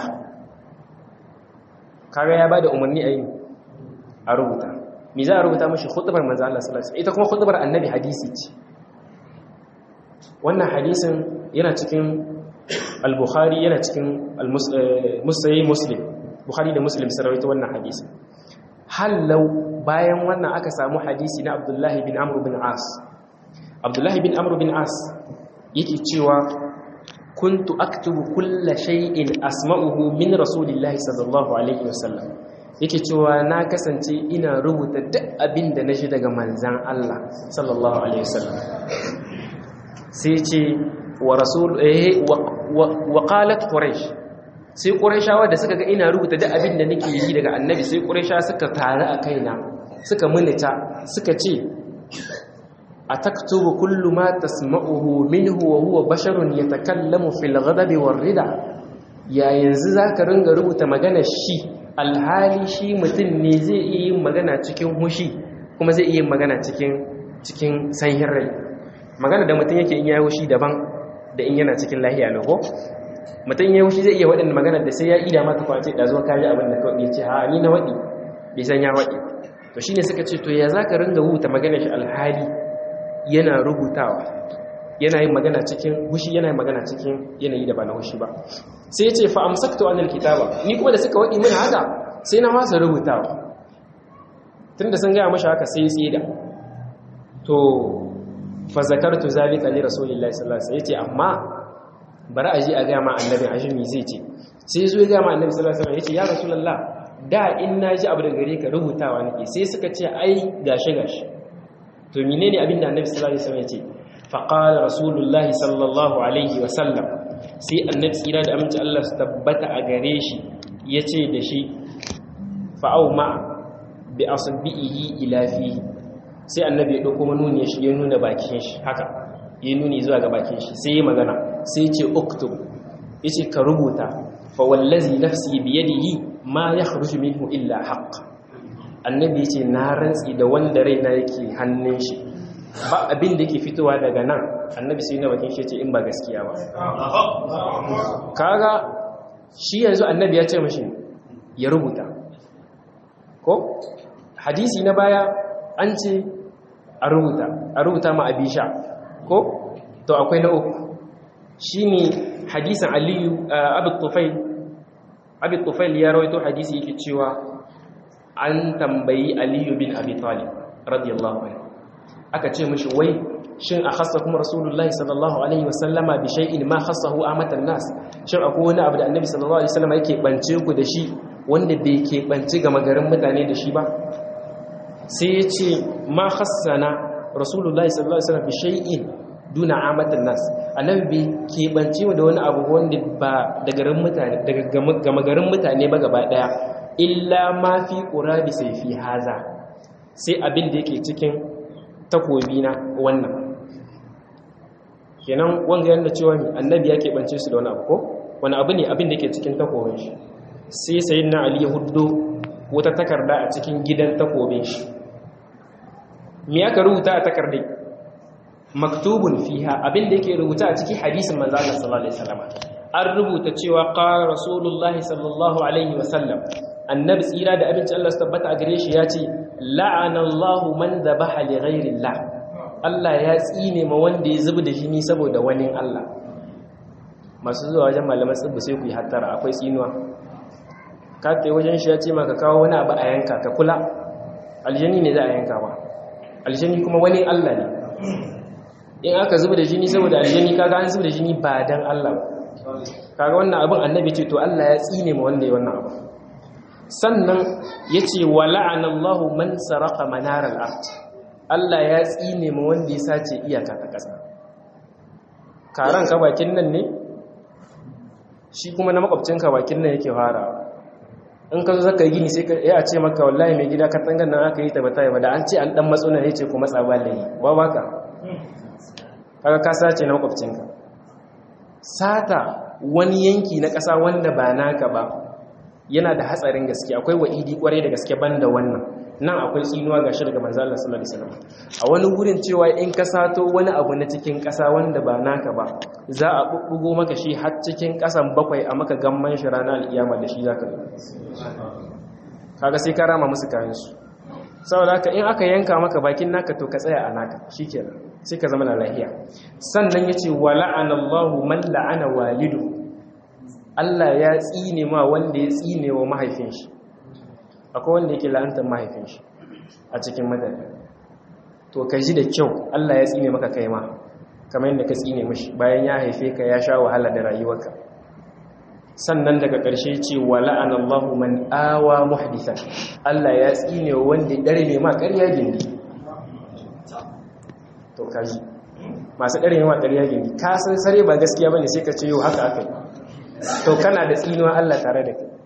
kaga ya bada umarni a yi a rubuta me za a rubuta mashi khutbar manzo Allah sallallahu alaihi ita kuma khutbar annabi hadisi ce wannan hadisin yana cikin al-bukhari yana cikin al-muslim muslim bukhari da muslim sun rawaito wannan hadisin hallau bayan wannan aka samu hadisi na abdullahi bin amr bin as abdullahi bin amr bin as yake cewa kuntu aktubu kulla shay'in asma'uhu min rasulillahi sallallahu alaihi wasallam yake cewa na kasance ina rubuta duk abin da nashi daga manzan Allah sallallahu alaihi wasallam sai ce wa rasul eh wa qalat quraish sai qurayshawa da suka ga ina rubuta duk abin da nake yi daga annabi sai qurayshawa suka tare a kaina suka munita suka ce ataktubu kullu ma tasma'uhu minhu wa huwa basharun yatakallamu fil ghadabi war rida ya yanzu zaka ringa rubuta magana shi alhali shi mutum ne zai iya yin magana cikin hushi kuma zai iya yin magana cikin cikin sanyin rai magana da mutum yake in yayi hushi daban da in yana cikin lahiya ne ko mutum yayi hushi zai iya waɗanda magana da sai ya ida maka kwace da zo kaji abin da kawai ya ce ha ni na waɗi bai san ya waɗi to shine suka ce to ya zaka ringa rubuta magana shi alhali yana rubutawa yana yin magana cikin hushi yana yin magana cikin yanayi da ba na hushi ba sai ya ce fa amsaktu anil kitaba ni kuma da suka waɗi mana haka sai na masa rubutawa tunda sun gaya mashi haka sai ya tsida to fa zakartu zalika li rasulillahi sallallahu alaihi wasallam yace amma bari a ji a ga ma annabi ajimi zai ce sai zo ya ga ma annabi sallallahu alaihi wasallam yace ya rasulullah da in naji abu da gare ka rubutawa nake sai suka ce ai gashi gashi to menene abin da annabi sallallahu alaihi wasallam yace fa qala rasulullahi sallallahu alaihi wasallam sai annabi tsira da aminci Allah su tabbata a gare shi yace da shi fa au ma bi asbihi ila fihi sai annabi ya ɗauko manuni ya shige nuna bakin shi haka ya nuni zuwa ga bakin shi sai ya magana sai ce uktub ya ce ka rubuta fa wallazi nafsi biyadihi ma ya kharuju minhu illa haqq annabi ya ce na rantsi da wanda raina yake hannun shi ba abin da yake fitowa daga nan annabi sai na bakin shi ya ce in ba gaskiya ba kaga shi yanzu annabi ya ce mashi ya rubuta ko hadisi na baya an ce a rubuta a rubuta ma abisha ko to akwai na uku shine hadisin aliyu abu tufail abu tufail ya rawaito hadisi yake cewa an tambayi aliyu bin abi talib radiyallahu anhu aka ce mishi wai shin a khassa kuma rasulullahi sallallahu alaihi wasallama bi shay'in ma khassahu amatan nas shin akwai wani abu da annabi sallallahu alaihi wasallama yake bance ku da shi wanda bai ke banci ga magarin mutane da shi ba sai ya ce ma hassana rasulullahi sallallahu alaihi wasallam bi shay'in duna amatan nas annabi bai keɓance mu da wani abu wanda ba da garin mutane daga gama garin mutane ba gaba daya illa ma fi qurabi sayfi haza sai abin da yake cikin takobi na wannan kenan wanga yanda cewa annabi ya keɓance su da wani abu ko wani abu ne abin da yake cikin takobin shi sai sayyidina ali ya huddo wata takarda a cikin gidan takobin shi me aka rubuta a takardai maktubun fiha abinda yake rubuta a cikin hadisin manzo Allah sallallahu alaihi wasallam an rubuta cewa qala rasulullahi sallallahu alaihi wasallam annabi tsira da abinci Allah su tabbata a gare shi ya ce la'ana Allahu man dhabaha li ghairi Allah Allah ya tsine ma wanda ya zubi da jini saboda wani Allah masu zuwa wajen malaman tsibbu sai ku yi hattara akwai tsinuwa ka kai wajen shi ya ce maka kawo wani abu a yanka ka kula aljani ne za a yanka ba aljani kuma wani Allah ne in aka zuba da jini saboda aljani kaga an zuba da jini ba dan Allah kaga wannan abin annabi ce to Allah ya tsine ma wanda ya wannan abu sannan yace wala'anallahu man saraka manaral ard Allah ya tsine mu wanda ya sace iyaka ta ƙasa karan ka bakin nan ne shi kuma na makwabcin ka bakin nan yake farawa in ka zo zaka yi gini sai ka ya ce maka wallahi mai gida ka tangan nan aka yi ta bata ba da an ce an dan matso nan yace ku matsa ba layi ba baka kaga ka sace na makwabcin ka sata wani yanki na ƙasa wanda ba naka ba yana da hatsarin gaske akwai wa'idi kwarai da gaske banda wannan nan akwai tsinuwa gashi daga manzo Allah sallallahu alaihi wasallam a wani gurin cewa in ka sato wani abu na cikin ƙasa wanda ba naka ba za a bubbugo maka shi har cikin ƙasan bakwai a maka gamman shi ranar alkiyama da shi zaka zo kaga sai ka rama musu kayan su saboda haka in aka yanka maka bakin naka to ka tsaya a naka shikenan sai ka zama na lahiya sannan yace wala'anallahu man la'ana walidu Allah ya tsine ma wanda ya tsine wa mahaifin shi akwai wanda yake la'antar mahaifin shi a cikin madadi to ka ji da kyau Allah ya tsine maka kai ma kamar yadda ka tsine mishi bayan ya haife ka ya sha wahala da rayuwarka sannan daga ƙarshe ce wa la'anallahu man awa muhdithan Allah ya tsine wa wanda dare ne ma ƙarya gindi to kaji masu dare ne ma ƙarya gindi ka san sare ba gaskiya bane sai ka ce yau haka aka yi to kana da tsinuwa Allah tare da kai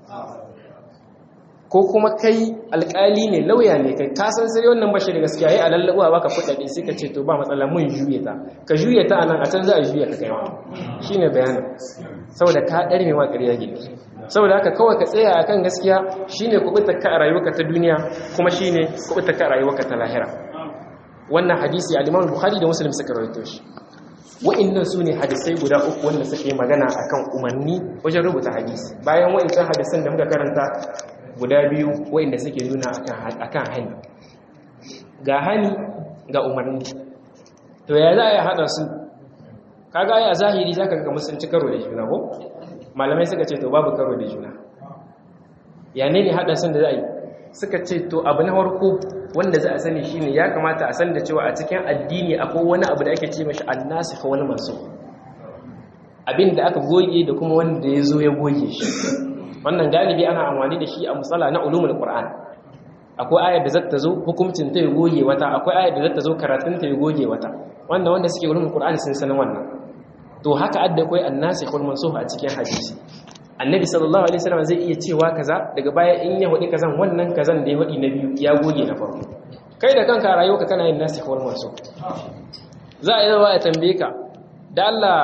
ko kuma kai alkali ne lauya ne kai ka san sai wannan bashi da gaskiya yayi alallabuwa baka kudade sai ka ce to ba matsala mun juye ta ka juye ta anan a can za a juye ka kai ma shine bayanin saboda ka dare mai ma ƙarya gidi saboda haka kawai ka tsaya akan gaskiya shine kubutar ka a rayuwarka ta duniya kuma shine kubutar ka a rayuwarka ta lahira wannan hadisi al-Imam Bukhari da Muslim suka rawaito shi wa'annan su ne hadisai guda uku wanda suke magana akan umarni wajen rubuta hadisi bayan wa'ancan hadisan da muka karanta guda biyu wa'anda suke nuna akan hani ga hani ga umarni to ya za a yi haɗa su kaga ya zahiri za ka ga musulunci karo da juna ko malamai suka ce to babu karo da juna ya ne ne haɗa sun da za a yi suka ce to abu na farko wanda za a sani shine ya kamata a san da cewa a cikin addini akwai wani abu da ake ce mashi annasikh wani masu abin da aka goge da kuma wanda ya zo ya goge shi wannan galibi ana amfani da shi a musala na ulumul qur'an akwai ayar da zata zo hukuncin ta ya goge wata akwai ayar da zata zo karatun ta ya goge wata wanda wanda suke ulumul qur'an sun san wannan to haka adda akwai annasikh wal mansukh a cikin hadisi annabi sallallahu alaihi wasallam zai iya cewa kaza daga baya in ya hudi kazan wannan kazan da ya hudi na biyu ya goge na farko kai da kanka rayuwarka kana yin nasikh wal mansukh za a yi zawa ya tambaye ka da Allah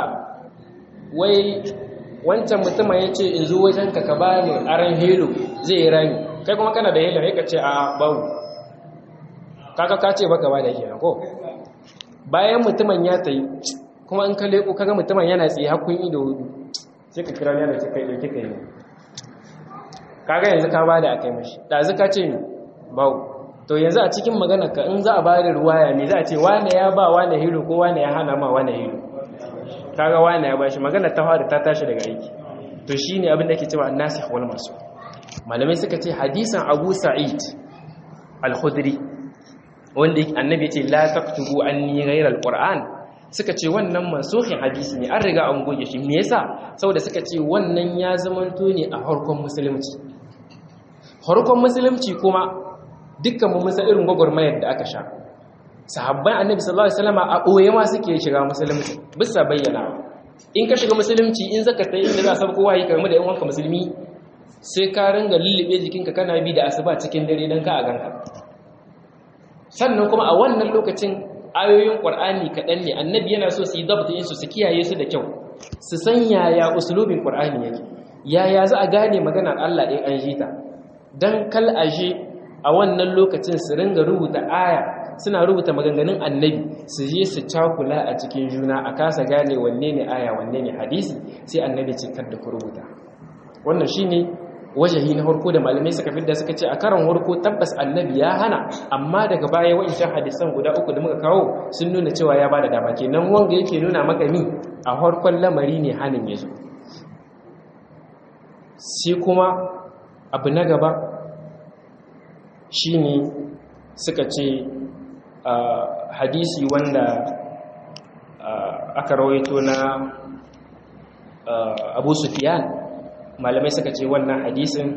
wai wancan mutumin ya ce in zo wajenka ka ba ni aran helo zai yi rami kai kuma kana da helo ya ka ce a bawu kaka ka ce baka ba da kenan ko bayan mutumin ya tayi kuma in ka leko kaga mutumin yana tsaye hakun ido hudu sai ka kira yana ce kai dauke kai ne kaga yanzu ka ba da akai mashi ɗazu ka ce ni bawu to yanzu a cikin magana ka in za a ba da ruwaya me za a ce wane ya ba wane helo ko wane ya hana ma wane helo kaga wani ya bashi magana ta fara ta tashi daga aiki to shine abin da ke cewa annasikh wal mansukh malamai suka ce hadisan Abu Sa'id al-Khudri wanda annabi ce la taktubu anni ghayra al-Qur'an suka ce wannan mansukhin hadisi ne an riga an goge shi me yasa saboda suka ce wannan ya zamanto ne a harkon musulunci harkon musulunci kuma dukkan mu musa irin gwagwarmayar da aka sha sahabban annabi sallallahu alaihi wasallam a boye ma suke shiga musulunci bisa bayyana in ka shiga musulunci in zaka ta inda za a san kowa yi karmu da yan wanka musulmi sai ka ringa lullube jikinka kana bi da asuba cikin dare dan ka a ganka sannan kuma a wannan lokacin ayoyin qur'ani kaɗan ne annabi yana so su yi dabta yin su su kiyaye su da kyau su san yaya usulubin qur'ani yake yaya za a gane maganar Allah in an jita dan kal aje a wannan lokacin su ringa rubuta aya suna rubuta maganganun annabi su je su cakula a cikin juna a kasa gane wanne ne aya wanne ne hadisi sai annabi ce kar da ku rubuta wannan shine wajahi na harko da malamai suka fidda suka ce a karan harko tabbas annabi ya hana amma daga baya wa'ancan hadisan guda uku da muka kawo sun nuna cewa ya bada dama kenan wanga yake nuna maka ni a harkon lamari ne hanin ya zo sai kuma abu na gaba shine suka ce hadisi wanda aka rawaito na abu sufiyan malamai suka ce wannan hadisin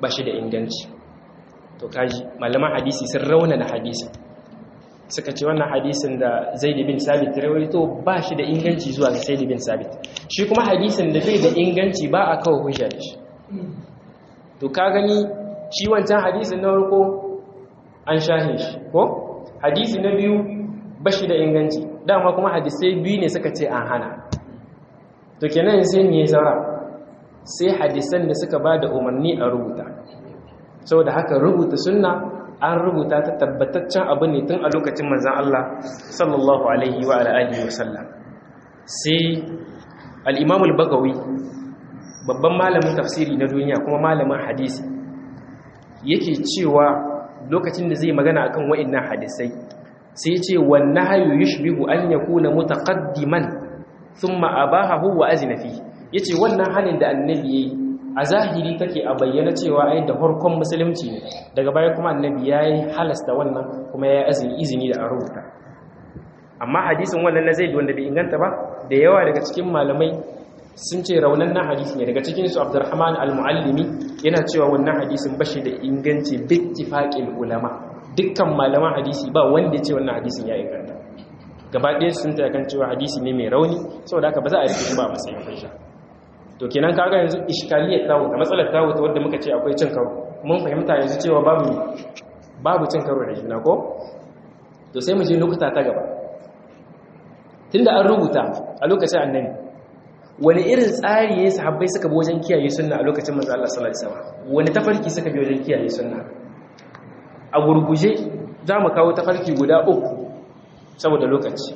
ba shi da inganci to kaji malaman hadisi sun raunana hadisin suka ce wannan hadisin da zaid bin sabit rawaito ba shi da inganci zuwa ga zaid bin sabit shi kuma hadisin da bai da inganci ba a kawo hujja da shi to ka gani shi wancan hadisin na farko an shahe shi ko hadisi na biyu ba shi da inganci dama kuma hadisai biyu ne suka ce an hana to kenan sai ne saura sai hadisan da suka ba da umarni a rubuta saboda haka rubuta sunna an rubuta ta tabbataccen abu ne tun a lokacin manzan Allah sallallahu alaihi wa alihi wasallam sai al-imam al-bagawi babban malamin tafsiri na duniya kuma malamin hadisi yake cewa lokacin da zai magana akan wa'annan hadisai sai ce wannan hayu yushbihu an yakuna mutaqaddiman thumma abahahu wa azina fi yace wannan halin da annabi yayi a zahiri take a bayyana cewa ai da farkon musulunci ne daga baya kuma annabi yayi halasta wannan kuma yayi azumi izini da a rubuta amma hadisin wannan na zaid wanda bai inganta ba da yawa daga cikin malamai sun ce raunan na hadisi ne daga cikin su Abdurrahman al-Muallimi yana cewa wannan hadisin bashi da inganci bittifaqil ulama dukkan malaman hadisi ba wanda ya ce wannan hadisin ya inganta gaba ɗaya sun ta kan cewa hadisi ne mai rauni saboda haka ba za a rike shi ba a matsayin hujja to kenan kaga yanzu iskaliyar tawo da matsalar tawo ta wadda muka ce akwai cin karo mun fahimta yanzu cewa babu babu cin karo da juna ko to sai mu je lokuta ta gaba tunda an rubuta a lokacin annabi wani irin tsari ya sahabbai suka bi wajen kiyaye sunna a lokacin manzo Allah sallallahu alaihi wasallam wani tafarki suka bi wajen kiyaye sunna a gurguje za mu kawo tafarki guda uku saboda lokaci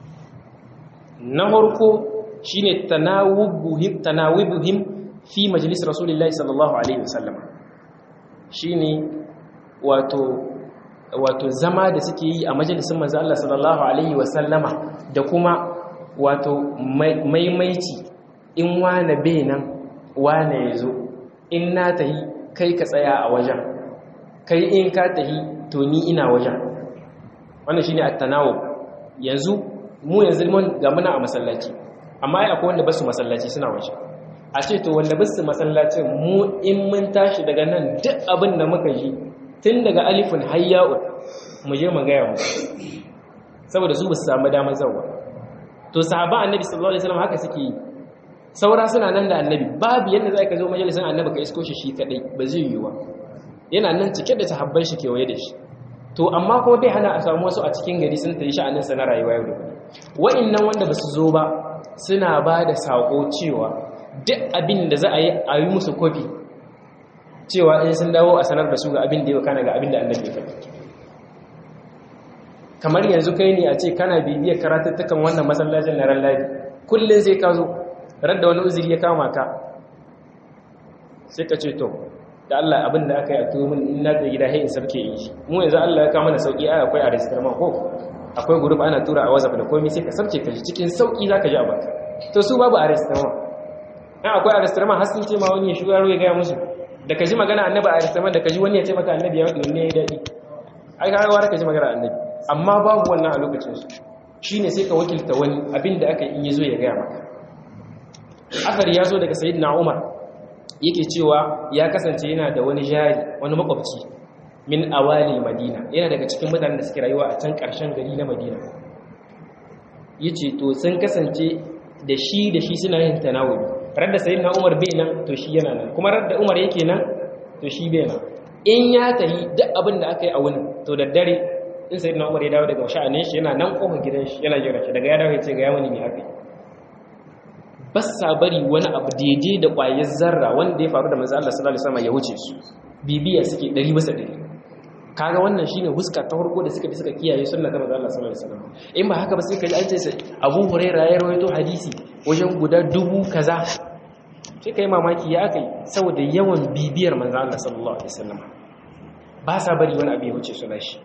na farko shine tanawubuhim tanawibuhim fi majlis rasulullahi sallallahu alaihi wasallam shine wato wato zama da suke yi a majalisin manzo Allah sallallahu alaihi wasallama da kuma wato maimaici in wane benan wane yazo in na tahi kai ka tsaya a wajen kai in ka tahi to ni ina wajen wannan shine at-tanawub yanzu mu yanzu mun ga muna a masallaci amma ai akwai wanda basu masallaci suna waje a ce to wanda basu masallacin mu in mun tashi daga nan duk abin da muka ji tun daga alifin hayya'u mu je mu gaya mu saboda su basu samu damar zawa to sahaba annabi sallallahu alaihi wasallam haka suke yi saura suna nan da annabi babu yadda zai ka zo majalisin annabi ka isko shi shi kadai ba zai yi wa yana nan cike da sahabbai shi kewaye da shi to amma kuma bai hana a samu wasu a cikin gari sun tayi sha'anin sa na rayuwa yau da gobe wa'annan wanda basu zo ba suna ba da sako cewa duk abin da za a yi a yi musu kofi cewa in sun dawo a sanar da su ga abin da ya kana ga abin da annabi ya faɗi kamar yanzu kai ne a ce kana bibiyar karatuttukan wannan masallacin na ran ladi kullum sai ka zo radda wani uzuri ya kama ka sai ka ce to da Allah abin da aka yi a tuwo min in na gida hain sarki yi shi mu yanzu Allah ya kama na sauki ai akwai a registrama ko akwai group ana tura a WhatsApp da komai sai ka sarke ka ji cikin sauki zaka ji abin to su babu a registrama in akwai a registrama har sun ce ma wani ya shigo yaro ya gaya musu da ka ji magana annabi a registrama da ka ji wani ya ce maka annabi ya wadi ne ya daɗi ai ka ga ka ji magana annabi amma babu wannan a lokacin su shine sai ka wakilta wani abin da aka yi in yazo ya gaya maka akari ya zo daga sayyidina Umar yake cewa ya kasance yana da wani jari wani makwabci min awali madina yana daga cikin mutanen da suke rayuwa a can ƙarshen gari na madina yace to sun kasance da shi da shi suna yin tanawuli radda sayyidina umar bai nan to shi yana nan kuma radda umar yake nan to shi bai nan in ya tahi duk abin da aka yi a wani to da dare in sayyidina umar ya dawo daga sha'anin shi yana nan kofar gidan shi yana jira shi daga ya dawo ya ce ga ya mani me aka yi ba sa bari wani abu daidai da ƙwayar zarra wanda ya faru da manzo Allah sallallahu alaihi wasallam ya wuce su bibiya suke 100 bisa 100 kaga wannan shine huska ta farko da suka bi suka kiyaye sunna ta manzo Allah sallallahu alaihi wasallam in ba haka ba sai kaji an ce sai Abu Hurairah ya rawaito hadisi wajen guda dubu kaza sai kai mamaki ya akai saboda yawan bibiyar manzo Allah sallallahu alaihi wasallam ba sa bari wani abu ya wuce su lashi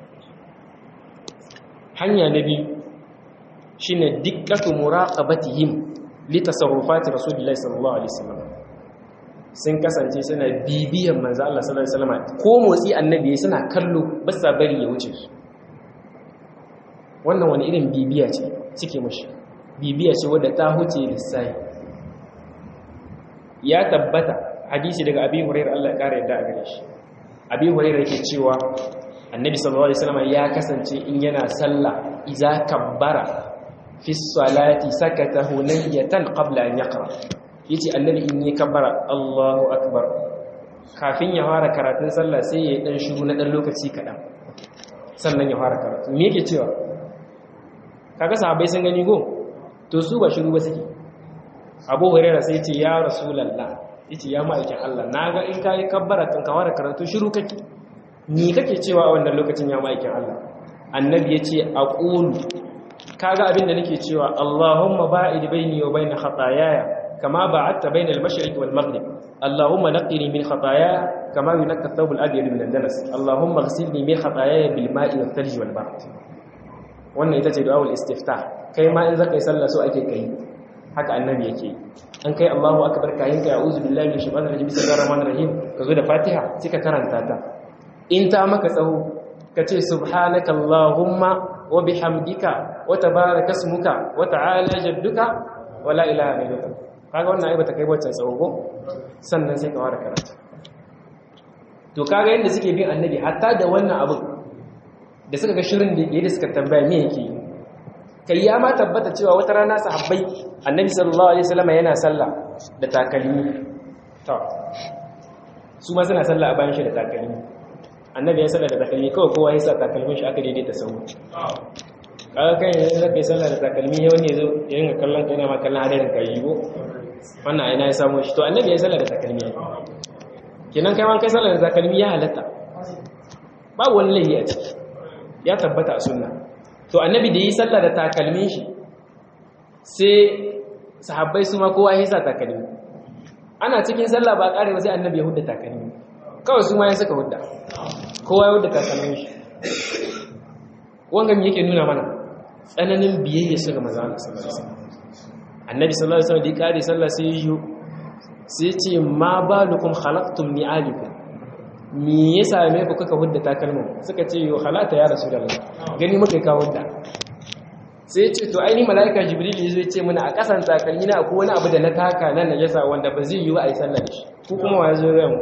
hanya na biyu shine dikkatu muraqabatihim litasarrufati rasulillahi sallallahu alaihi wasallam sun kasance suna bibiyan manzo Allah sallallahu alaihi wasallam ko motsi annabi suna kallo ba sa bari ya wuce su wannan wani irin bibiya ce suke mushi bibiya ce wadda ta huce lissahi ya tabbata hadisi daga abi hurairah Allah ya kare yadda a gare shi abi hurairah yake cewa annabi sallallahu alaihi wasallam ya kasance in yana sallah idza kabbara fi salati sakata hunayatan qabla an yaqra yace annabi in yi kabbara Allahu akbar kafin ya fara karatun sallah sai ya dan shiru na dan lokaci kadan sannan ya fara karatu me yake cewa kaga sahabbai sun gani go to su ba shiru ba suke Abu Hurairah sai ce ya Rasulullah yace ya ma'aikin Allah naga in kai kabbara tun ka fara karatu shiru kake ni kake cewa a wannan lokacin ya ma'aikin Allah annabi yace aqulu kaga abin da nake cewa Allahumma ba'id baini wa bain khataayaya kama ba'adta bain al-mashriq wal maghrib Allahumma naqqini min khataayaya kama yunqqa ath-thawb al-abyad min ad-danas Allahumma ighsilni min khataayaya bil ma'i wal thalj wal barad wannan ita ce du'aul istiftah kai ma in zaka yi sallah so ake kai haka annabi yake an kai Allahu akbar kayin ka a'udhu billahi minash shaitanir rajim bismillahir rahmanir rahim kazo da Fatiha sai ka karanta ta in ta maka tsaho kace subhanaka allahumma wa bihamdika wa tabaraka ismuka wa ta'ala jadduka wa la ilaha illallah kaga wannan ai bata kai wancan tsawo ko sannan sai ka fara karatu to kaga yanda suke bin annabi hatta da wannan abin da suka ga shirin da yake da suka tambaya me yake kai ya ma tabbata cewa wata rana sahabbai annabi sallallahu alaihi wasallam yana sallah da takalmi to su ma suna sallah a bayan shi da takalmi annabi ya sallah da takalmi kawai kowa ya sa takalmin shi aka daidaita sau kaga kan yanzu zaka yi sallah da takalmi ya wani zo ya ringa kallon kai na ma kallon hadarin kai yi ko wannan aina ya samu shi to annabi ya sallah da takalmi kenan kai ma kai sallah da takalmi ya halatta babu wani laifi a ciki ya tabbata a sunna to annabi da yi sallah da takalmin shi sai sahabbai su ma kowa ya sa takalmi ana cikin sallah ba kare ba sai annabi ya hudda takalmi kawai su ma ya saka hudda kowa ya hudda takalmin shi wanga me yake nuna mana tsananin biyayya su ga manzo Allah sallallahu alaihi wasallam annabi sallallahu alaihi wasallam da ya kare sallah sai yi sai ce ma balukum khalaqtum ni'alikum me ya same ku kuka hudda takalmin suka ce yo halata ya rasulullah gani muka kawo hudda sai ce to aini malaika jibril yazo ya ce mana a kasan takalmi na akwai wani abu da na taka nan na yasa wanda ba zai yi wa ai sallah da shi ku kuma wa yazo ya mu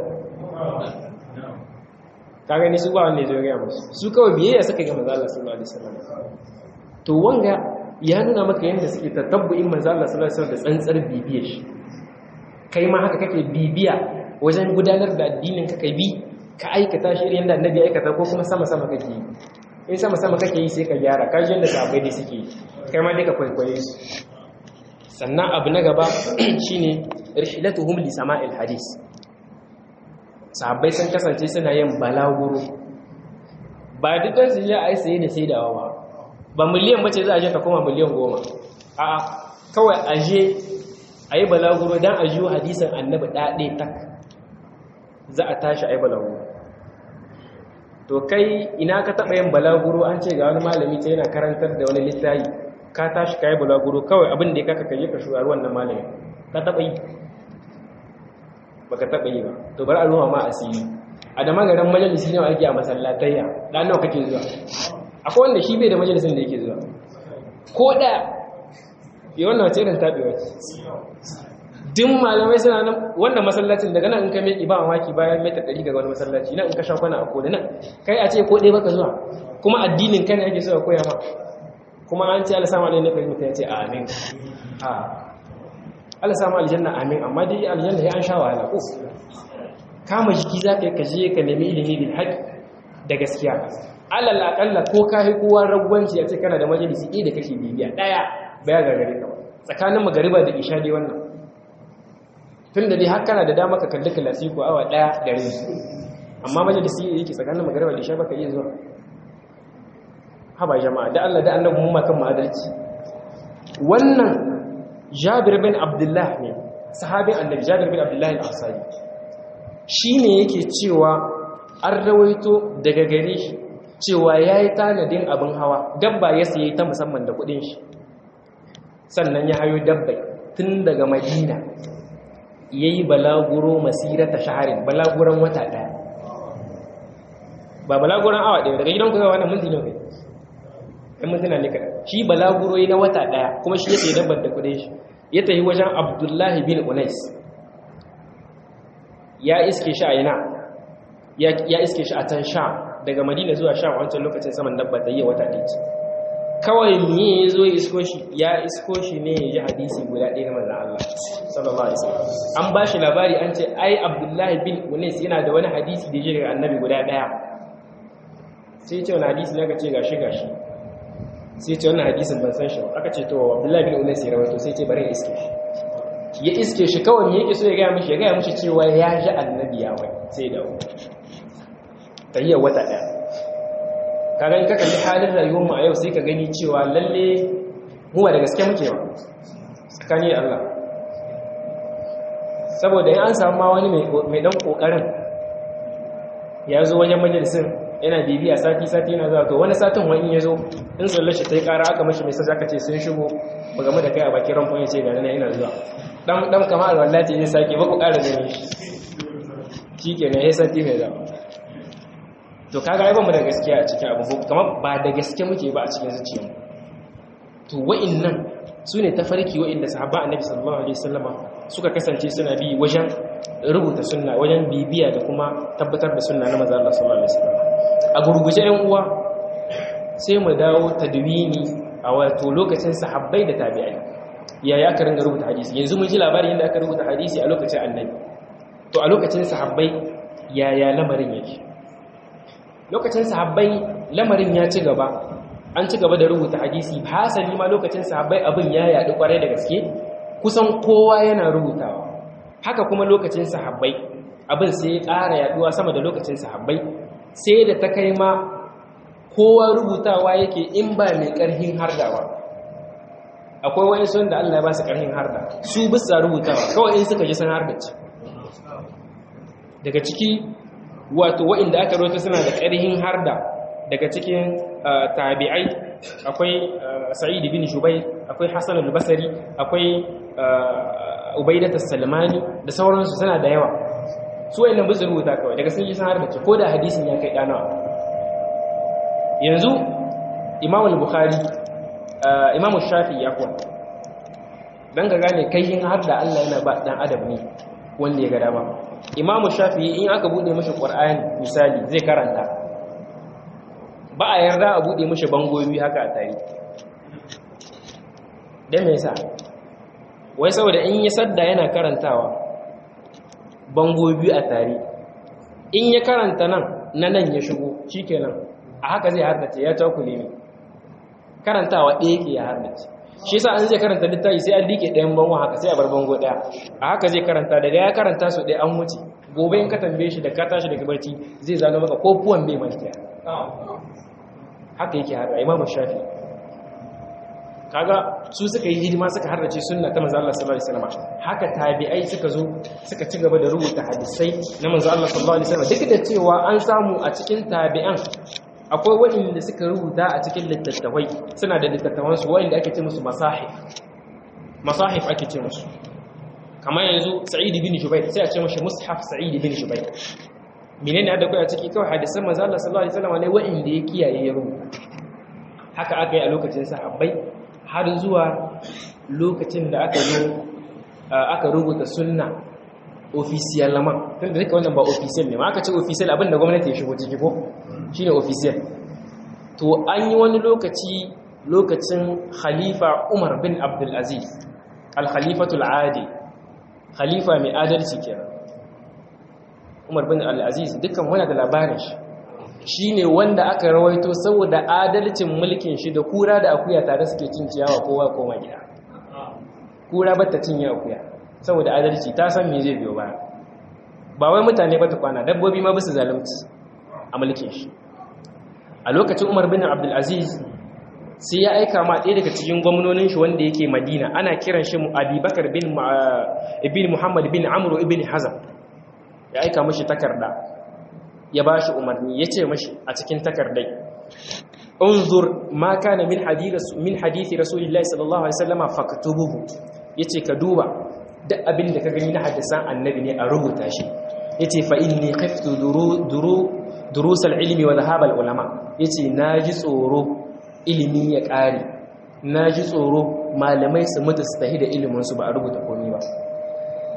ka gani su ba wanda yazo ya musu su kawai biyayya suka ga manzo Allah sallallahu alaihi wasallam to wanga ya nuna maka yanda suke tatabbu'in manzo Allah sallallahu alaihi wasallam da tsantsar bibiyar shi kai ma haka kake bibiya wajen gudanar da addinin ka kai bi ka aikata shi irin yadda annabi aikata ko kuma sama-sama kake yi in sama-sama kake yi sai ka gyara ka yadda sahabbai dai suke yi kai ma dai ka kwaikwaye su sannan abu na gaba shine rihlatuhum li sama'il hadis sahabbai sun kasance suna yin balaguro ba dukkan su ya ai saye da sai da wawa ba miliyan bace za a je ka koma miliyan goma a'a kawai aje a yi balaguro don a jiyo hadisan annabi ɗaɗe tak za a tashi a yi balaguro to kai ina ka taɓa yin balaguro an ce ga wani malami ta yana karantar da wani littayi ka tashi ka yi balaguro kawai abin da ya kaka kaje ka shugaru wannan malami ka taɓa yi ba ka taɓa yi ba to bari a ruwa ma asiri a da magaran majalisi nawa ake a masallatayya ɗan nawa kake zuwa akwai wanda shi bai da majalisin da yake zuwa ko ɗaya yi wannan wace irin taɓewa ce duk malamai suna nan wannan masallacin daga nan in ka mai ba mamaki bayan mita ɗari daga wani masallaci nan in ka sha kwana a kone nan kai a ce ko ɗaya baka zuwa kuma addinin kan ake so a koya ma kuma an ce ala samu alaihi nafi mutum ya ce amin a ala samu aljanna amin amma dai aljanna ya an sha wahala ko kama jiki za ka yi kaje ka nemi ilimi bil haƙi da gaskiya alal aƙalla ko ka yi kowa ragwanci a ce kana da majalisi ɗaya da kake bibiya ɗaya baya gagare ka tsakanin magariba da isha dai wannan tun da dai har kana da dama ka kalli kalasi ko awa daya da rai amma majalisi yake tsakanin magariba da isha baka iya zuwa haba jama'a da Allah da annabi mu makan adalci wannan Jabir bin Abdullah ne sahabin annabi Jabir bin Abdullah al-Ansari shine yake cewa an rawaito daga gare shi cewa yayi tanadin abin hawa dabba ya sayi ta musamman da kudin shi sannan ya hayo dabbai tun daga madina ya yi balaguro masirata shaharin balaguran wata ɗaya ba balaguran awa ɗaya daga gidan kusa wannan minti ne kai ɗan mintuna ne kaɗa shi balaguro yi na wata ɗaya kuma shi ya sayi dabbar da kudin shi ya tafi wajen abdullahi bin unais ya iske shi a ina ya iske shi a can sha daga madina zuwa sha wancan lokacin saman dabba ta yi wata ɗaya kawai miye ya zo isko shi ya isko shi ne ya ji hadisi guda ɗaya na manzan Allah sallallahu alaihi wasallam an ba shi labari an ce ai abdullahi bin unis yana da wani hadisi da ya ji daga annabi guda ɗaya sai ce wani hadisi na ka ce gashi gashi sai ce wannan hadisin ban san shi ba aka ce to abdullahi bin unis ya rawaito sai ce bari iske shi ya iske shi kawai me yake so ya gaya mishi ya gaya mishi cewa ya ji annabi ya wai sai da tayyar wata ɗaya kaga in ka kalli halin rayuwar mu a yau sai ka gani cewa lalle mu ba da gaske muke ba tsakani da Allah saboda in an samu ma wani mai dan kokarin ya zo wajen majalisin yana bibiya sati sati yana zuwa to wani satin wani ya zo in tsallar shi ta yi kara aka mashi mai sa aka ce sun shigo ba game da kai a bakin ramfon ya ce ga nan ina zuwa dan dan kama alwallahi zai sake ba ku kara gani shi kenan ya sati mai zama to kaga ai ba mu da gaskiya a cikin abu kamar ba da gaske muke ba a cikin zuciyarmu to wa'annan su ne tafarki wa'inda sahabba annabi sallallahu alaihi wasallama suka kasance suna bi wajen rubuta sunna wajen bibiya da kuma tabbatar da sunna na manzo Allah sallallahu alaihi wasallama a gurguje ɗan uwa sai mu dawo tadwini a wato lokacin sahabbai da tabi'ai yaya aka ringa rubuta hadisi yanzu mun ji labarin yadda aka rubuta hadisi a lokacin annabi to a lokacin sahabbai yaya lamarin yake lokacin sahabbai lamarin ya ci gaba an ci gaba da rubuta hadisi hasali ma lokacin sahabbai abin ya yaɗu kwarai da gaske kusan kowa yana rubutawa haka kuma lokacin sahabbai abin sai ya ƙara yaɗuwa sama da lokacin sahabbai sai da ta kai ma kowa rubutawa yake in ba mai ƙarhin hardawa akwai wani sun da Allah ya ba su ƙarhin harda su bisa rubutawa kawai in suka ji sun hardace daga ciki wato wa'inda aka rota suna da ƙarhin harda daga cikin tabi'ai akwai sa'id bin shubai akwai hasan al-basri akwai ubaidat as-salmani da sauransu suna da yawa su wayannan bisu rubuta kawai daga sun yi san harda ko da hadisin ya kai danawa yanzu imam al-bukhari imam shafi ya kuwa dan ga gane kaihin harda Allah yana ba dan adam ne wanda ya ga dama imamu shafi'i in aka bude mashi qur'ani misali zai karanta ba a yarda a bude mashi bangoyi haka a tare dan me yasa wai saboda in ya sadda yana karantawa bango biyu a tare in ya karanta nan na nan ya shigo shikenan a haka zai hardace ya takule ne karantawa ɗaya ke ya hardace shi yasa an zai karanta littafi sai an dike ɗayan bango haka sai a bar bango ɗaya a haka zai karanta daga ya karanta su ɗaya an wuce gobe in ka tambaye shi da ka tashi daga barci zai zano maka ko puwan bai mantiya haka yake hada imamu shafi kaga su suka yi hidima suka harrace sunna ta manzo Allah sallallahu alaihi wasallam haka tabi'ai suka zo suka ci gaba da rubuta hadisai na manzo Allah sallallahu alaihi wasallam duk da cewa an samu a cikin tabi'an akwai waɗanda suka rubuta a cikin littattafai suna da littattafansu waɗanda ake ce musu masahif masahif ake ce musu kamar yanzu sa'id bin jubair sai a ce mashi mushaf sa'id bin jubair menene da kai a ciki kawai hadisan manzo Allah sallallahu alaihi wasallam ne waɗanda ya kiyaye ya rubuta haka aka yi a lokacin sahabbai har zuwa lokacin da aka zo aka rubuta sunna official lama tunda duka wannan ba official ne ma aka ce official abinda gwamnati ya shigo ciki ko shine official to an yi wani lokaci lokacin khalifa Umar bin Abdul Aziz al-khalifatul adi khalifa mai adalci kenan Umar bin Abdul Aziz dukkan wani da labarin shi shine wanda aka rawaito saboda adalcin mulkin shi da kura da akuya tare suke cin ciyawa kowa koma gida kura bata cinye akuya saboda adalci ta san me zai biyo ba ba wai mutane ba ta kwana dabbobi ma bisa zalunci a mulkin shi a lokacin umar bin abdulaziz sai ya aika ma ɗaya daga cikin gwamnonin shi wanda yake madina ana kiran shi abubakar bin muhammad bin amuru ibn hazam ya aika mashi takarda ya ba shi umarni ya ce mashi a cikin takardai unzur ma kana min hadithi rasulillahi sallallahu alaihi wasallama faktubuhu yace ka duba duk abin da ka gani na hadisan annabi ne a rubuta shi yace fa inni khiftu duru durusal ilmi wa dhahabal ulama yace naji tsoro ilimi ya kare naji tsoro malamai su mutu su tahi da ilimin su ba a rubuta komai ba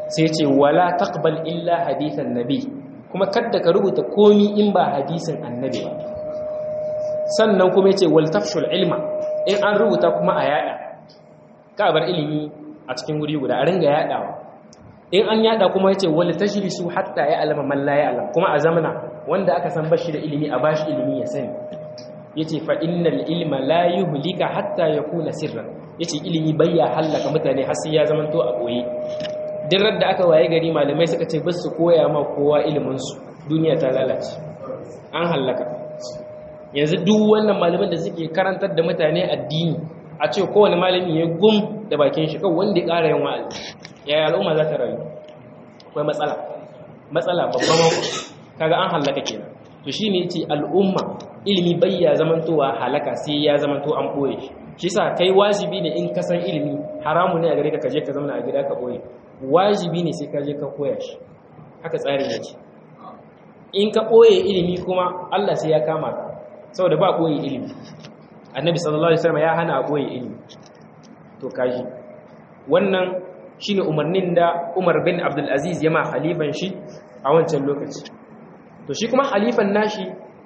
sai ce wala taqbal illa hadithan nabi kuma kadda ka rubuta komi in ba hadisin annabi ba sannan kuma yace wal tafshul ilma in an rubuta kuma a yada ka bar ilimi a cikin guri guda a ringa yadawa in an yada kuma yace wal tashrisu hatta ya alama man la ya'lam kuma a zamana wanda aka san bashi da ilimi a bashi ilimi ya sani yace fa innal ilma la yuhlika hatta yakuna sirran yace ilimi bayya halaka mutane har sai ya zamanto a boye duk da aka waye gari malamai suka ce basu koya ma kowa ilimin su duniya ta lalace an halaka yanzu duk wannan malaman da suke karantar da mutane addini a ce kowane malami ya gum da bakin shi kawai wanda ya ƙara yin wa'azi yaya al'umma za ta rayu akwai matsala matsala babban kaga an halaka kenan to shine yace al'umma ilimi bayya zamantowa halaka sai ya zamanto an boye shi shi sa kai wajibi ne in ka san ilimi haramu ne a gare ka kaje ka zama a gida ka boye wajibi ne sai ka je ka koya shi haka tsarin yake in ka boye ilimi kuma Allah sai ya kama ka saboda ba boye ilimi annabi sallallahu alaihi wasallam ya hana a boye ilimi to kaji wannan shine umarnin da Umar bin Abdul Aziz ya ma khalifan shi a wancan lokaci to shi kuma khalifan nashi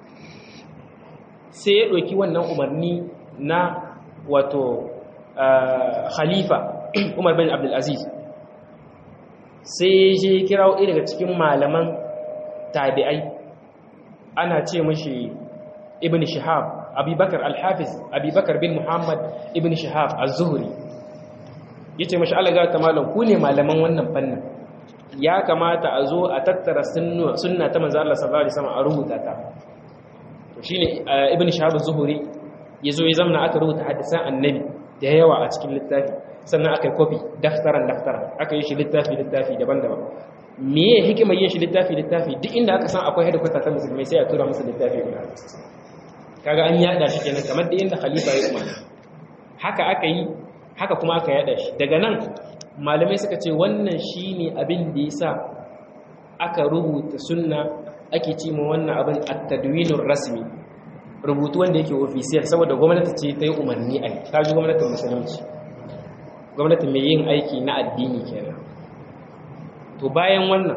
sai ya ɗauki wannan umarni na wato khalifa Umar bin Abdul Aziz sai ya je kirawo ɗaya daga cikin malaman tabi'ai ana ce mashi ibn Shihab Abubakar al-Hafiz Abubakar bin Muhammad ibn Shihab az-Zuhri yace mashi Allah ga ta malam ku ne malaman wannan fannin ya kamata a zo a tattara sunna ta manzo Allah sallallahu alaihi wasallam a rubuta ta to shine ibn shahab az-zuhri yazo ya zamna aka rubuta hadisan annabi da yawa a cikin littafi sannan aka yi copy daftaran daftaran aka yi shi littafi littafi daban-daban meye hikimar yin shi littafi littafi duk inda aka san akwai hedikwata ta musulmai sai a tura musu littafi guda kaga an yada shi kenan kamar da inda khalifa ya umarni haka aka yi haka kuma aka yada shi daga nan malamai suka ce wannan shine abin da yasa aka rubuta sunna ake ce ma wannan abin at-tadwinur rasmi rubutu wanda yake official saboda gwamnati ce ta yi umarni a yi ta ji gwamnatin musulunci gwamnati mai yin aiki na addini kenan to bayan wannan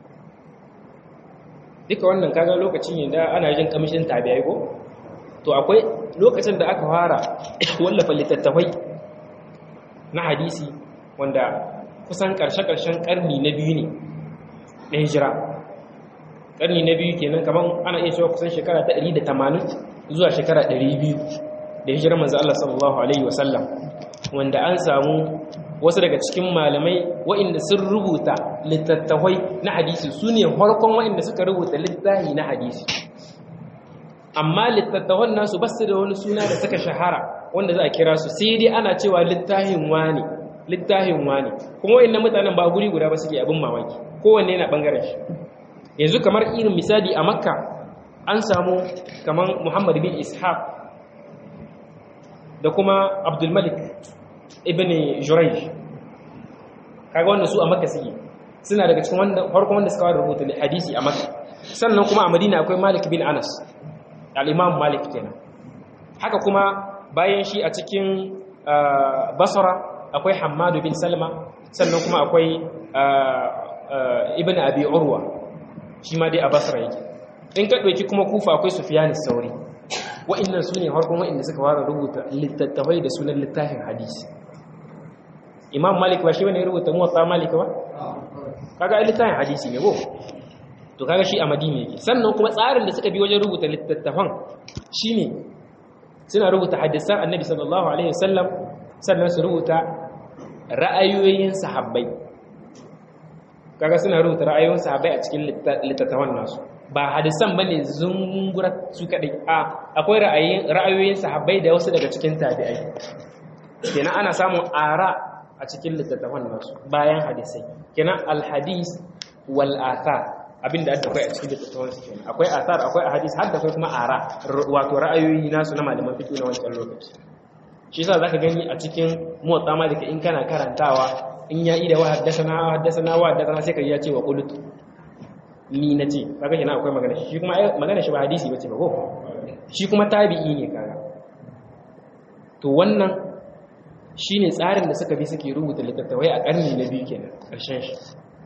duka wannan kaga lokacin ne da ana jin kamishin tabi'ai ko to akwai lokacin da aka fara wallafa littattafai na hadisi wanda kusan karshe-karshen karni na biyu ne na hijira karni na biyu kenan kaman ana iya cewa kusan shekara ta 180 zuwa shekara 200 da hijirar manzo Allah sallallahu alaihi wasallam wanda an samu wasu daga cikin malamai waɗanda sun rubuta littattafai na hadisi su ne farkon waɗanda suka rubuta littafi na hadisi amma littattafan nasu ba su da wani suna da suka shahara wanda za a kira su sai dai ana cewa littafin wani littafin wani kuma waɗannan mutanen ba guri guda ba suke abin mamaki kowanne yana ɓangaren shi yanzu kamar irin misali a makka an samu kamar muhammad bin ishaq da kuma abdulmalik ibn jurayj kaga wanda su a makka suke suna daga cikin wanda farkon wanda suka rubuta hadisi a makka sannan kuma a madina akwai malik bin anas al-imam malik kenan haka kuma bayan shi a cikin basra akwai hammadu bin salma sannan kuma akwai ibn abi urwa shi ma dai a basra yake in ka ɗauki kuma kufa akwai sufiyanis sauri wa'annan su ne harkon wa'anda suka fara rubuta littattafai da sunan littafin hadisi imam malik ba shi wani rubuta muwatsa malik ba kaga ai littafin hadisi ne ko to kaga shi a madina yake sannan kuma tsarin da suka bi wajen rubuta littattafan shine suna rubuta hadisan annabi sallallahu alaihi wasallam sannan su rubuta ra'ayoyin sahabbai kaga suna rubuta ra'ayoyin sahabbai a cikin littattafan nasu ba hadisan bane zungura su kadai a akwai ra'ayin ra'ayoyin sahabbai da wasu daga cikin tabi'ai kenan ana samun ara a cikin littattafan nasu bayan hadisai kenan alhadis wal athar abinda aka kai a cikin littattafan su kenan akwai athar akwai hadis har da kai kuma ara wato ra'ayoyi nasu na malaman fiqh na wancan lokaci shi yasa zaka gani a cikin muwatta malika in kana karantawa in ya ida wa haddathana wa haddathana wa haddathana sai kai ya ce wa qultu ni nace kaga kenan akwai magana shi kuma magana shi ba hadisi bace ba ko shi kuma tabi'i ne kaga to wannan shine tsarin da suka bi suke rubuta littattafai a karni na biyu kenan karshen shi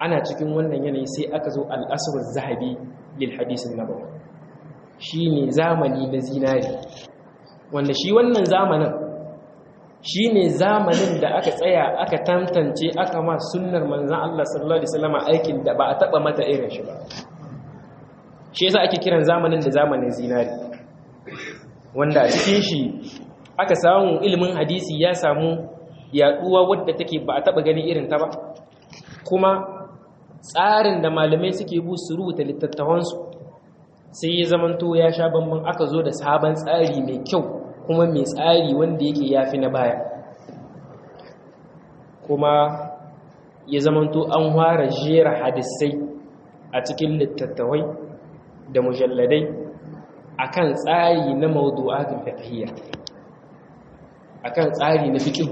ana cikin wannan yanayi sai aka zo al-asr zahabi lil hadith an-nabawi shine zamani na zinari wanda shi wannan zamanin shi ne zamanin da aka tsaya aka tantance aka ma sunnar manzan Allah sallallahu Alaihi wasallama aikin da ba a taba mata irin shi ba shi yasa ake kiran zamanin da zamanin zinari wanda a cikin shi aka samu ilimin hadisi ya samu yaduwa wadda take ba a taba gani irin ta ba kuma tsarin da malamai suke bu su rubuta littattafansu sai ya zamanto ya sha bambam aka zo da sabon tsari mai kyau kuma mai tsari wanda yake yafi na baya kuma ya zamanto an fara jera hadisai a cikin littattafai da mujalladai akan tsari na mawdu'atul fiqhiyya akan tsari na fiqh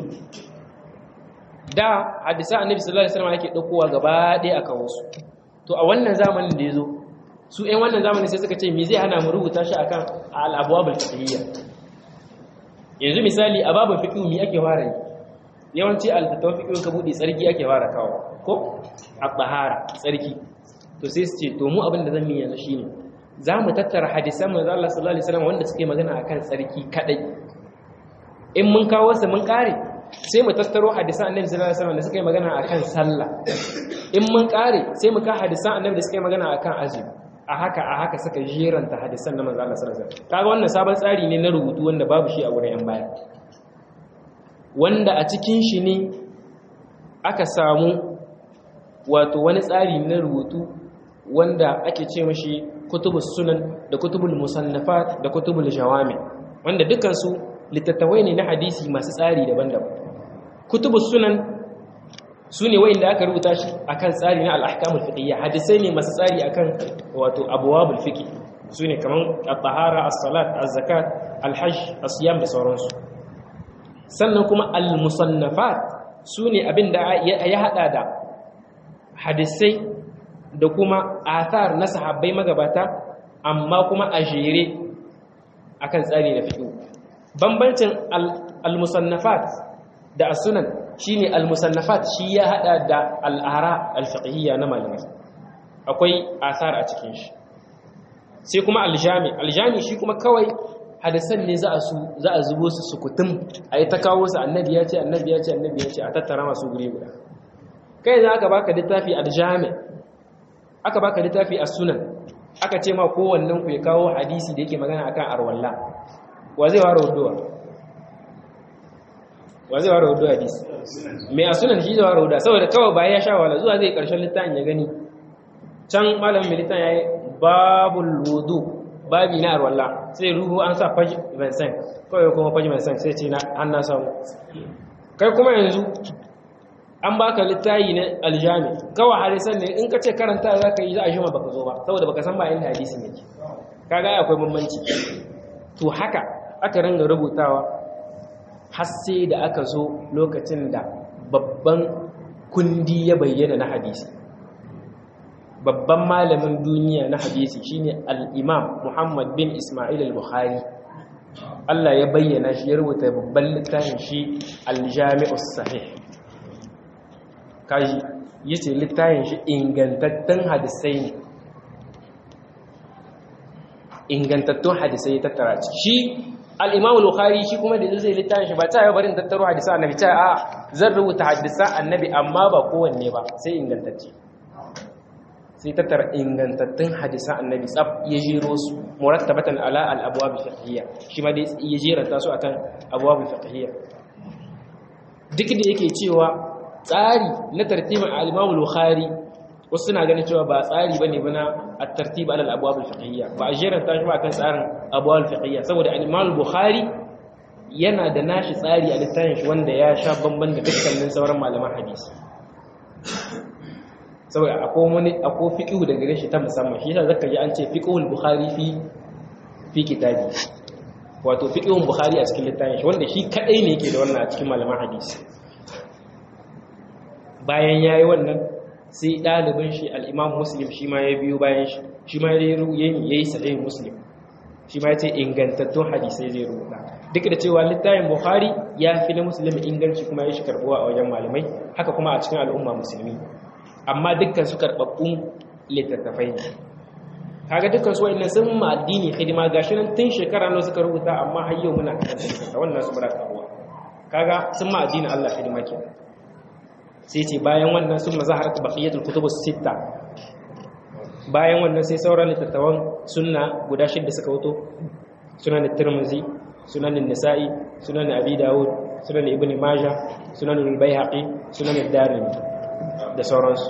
da hadisa annabi sallallahu alaihi wasallam yake daukowa gaba ɗaya akan wasu to a wannan zamanin da yazo su ɗan wannan zamanin sai suka ce me zai hana mu rubuta shi akan al-abwabul fiqhiyya yanzu misali a babin fiqh mi ake fara yi yawanci al-fatwa fiqh ka bude tsarki ake fara kawo ko at-tahara tsarki to sai su ce to mu abin da zan yi yanzu shine za mu tattara hadisan manzo Allah sallallahu alaihi wasallam wanda suke magana akan tsarki kadai in mun kawo su mun kare sai mu tattaro hadisan annabi sallallahu alaihi wasallam da suke magana akan sallah in mun kare sai mu ka hadisan annabi da suke magana akan azumi a haka a haka suka jeranta hadisan na manzo Allah sallallahu alaihi wasallam kaga wannan sabon tsari ne na rubutu wanda babu shi a wurin yan baya wanda a cikin shi ne aka samu wato wani tsari na rubutu wanda ake ce mashi kutubus sunan da kutubul musannafat da kutubul jawami wanda dukkan su littattafai ne na hadisi masu tsari daban-daban kutubus sunan su ne wa'inda aka rubuta shi akan tsari na al'ahkamul fiqhiyya hadisai ne masu tsari akan wato abwabul fiqh su ne kaman at-tahara as-salat az-zakat al-hajj as-siyam da sauransu sannan kuma al-musannafat su ne abinda ya hada da hadisai da kuma athar na sahabbai magabata amma kuma a jere akan tsari na fiqh bambancin al-musannafat da as-sunan shine al-musannafat shi ya hada da al-ara al-fiqhiyya na malamai akwai asar a cikin shi sai kuma al-jami al-jami shi kuma kawai hadisan ne za a su za a zubo su sukutum ayi ta kawo su annabi ya ce annabi ya ce annabi ya ce a tattara masu guri guda kai za aka baka littafi al-jami aka baka littafi as-sunan aka ce ma kowannen ku ya kawo hadisi da yake magana akan arwalla wa zai ware wuduwa wa zai ware wuduwa hadisi mai a sunan shi zai ware wuduwa saboda kawai bayan ya sha wala zuwa zai karshen littafin ya gani can malamin militan ya yi babul wudu babi na arwallah sai ruhu an sa faji vincent kawai kuma faji vincent sai ce an na samu kai kuma yanzu an baka littayi na aljami kawai hadisan ne in ka ce karanta za ka yi za a shi ma baka zo ba saboda baka san ba inda hadisi ne kaga akwai bambanci to haka aka ringa rubutawa har sai da aka zo lokacin da babban kundi ya bayyana na hadisi babban malamin duniya na hadisi shine al-imam Muhammad bin Ismail al-Bukhari Allah ya bayyana shi ya rubuta babban littafin shi al-Jami'us Sahih kaji yace littafin shi ingantattun hadisai ne ingantattun hadisai ya tattara shi al-imam al-Bukhari shi kuma da zai littafin shi ba ta yi barin tattaro hadisan annabi ta a zan rubuta hadisan annabi amma ba kowanne ba sai ingantacce sai tattara ingantattun hadisan annabi tsab ya jero su murattabatan ala al-abwab fiqhiyya shi ma dai ya jeranta su akan abwab fiqhiyya duk da yake cewa tsari na tartibin al-Imam al-Bukhari wasu suna ganin cewa ba tsari bane bana at-tartib ala al-abwab fiqhiyya ba a jeranta shi ba kan tsarin abwab fiqhiyya saboda al-Imam al-Bukhari yana da nashi tsari a littafin shi wanda ya sha bamban da dukkanin sauran malaman hadisi saboda akwai wani akwai fiqhu da gare shi ta musamman shi yasa zaka ji an ce fiqhul bukhari fi fi kitabi wato fiqhul bukhari a cikin littafin shi wanda shi kadai ne yake da wannan a cikin malaman hadisi bayan yayi wannan sai dalibin shi al-imam muslim shi ma ya biyo bayan shi shi ma ya yi sahih muslim shi ma ya ce ingantattun hadisai zai rubuta duk da cewa littafin bukhari ya fi na muslim inganci kuma ya shi karbuwa a wajen malamai haka kuma a cikin al'umma musulmi amma dukkan su karbabbun littattafai ne kaga dukkan su wa'annan sun ma addini hidima gashi nan tun shekara nawa suka rubuta amma har yau muna karanta wannan su bara karuwa kaga sun ma addinin Allah hidima kenan sai ce bayan wannan sun mazaharat baqiyatul kutubus sitta bayan wannan sai sauran littattafan sunna guda shidda suka wuto sunan tirmizi sunan nisa'i sunan abi dawud sunan ibn majah sunan al-baihaqi sunan ad-darimi da sauransu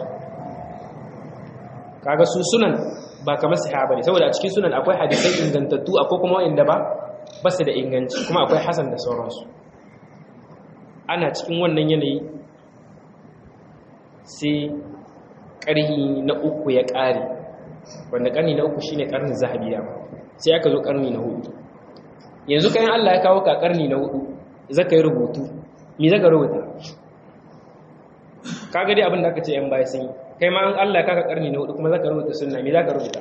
kaga su sunan ba kamar sahaba ne saboda a cikin sunan akwai hadisai ingantattu akwai kuma wanda ba ba su da inganci kuma akwai hasan da sauransu ana cikin wannan yanayi sai ƙarhi na uku ya ƙare wanda ƙarni na uku shine ƙarnin zahabiya sai aka zo ƙarni na hudu yanzu kayan Allah ya kawo ka ƙarni na hudu zaka yi rubutu me zaka rubuta kaga dai abin da aka ce yan baya sun yi kai ma an Allah ya kaka ƙarni na hudu kuma zaka rubuta sunna me zaka rubuta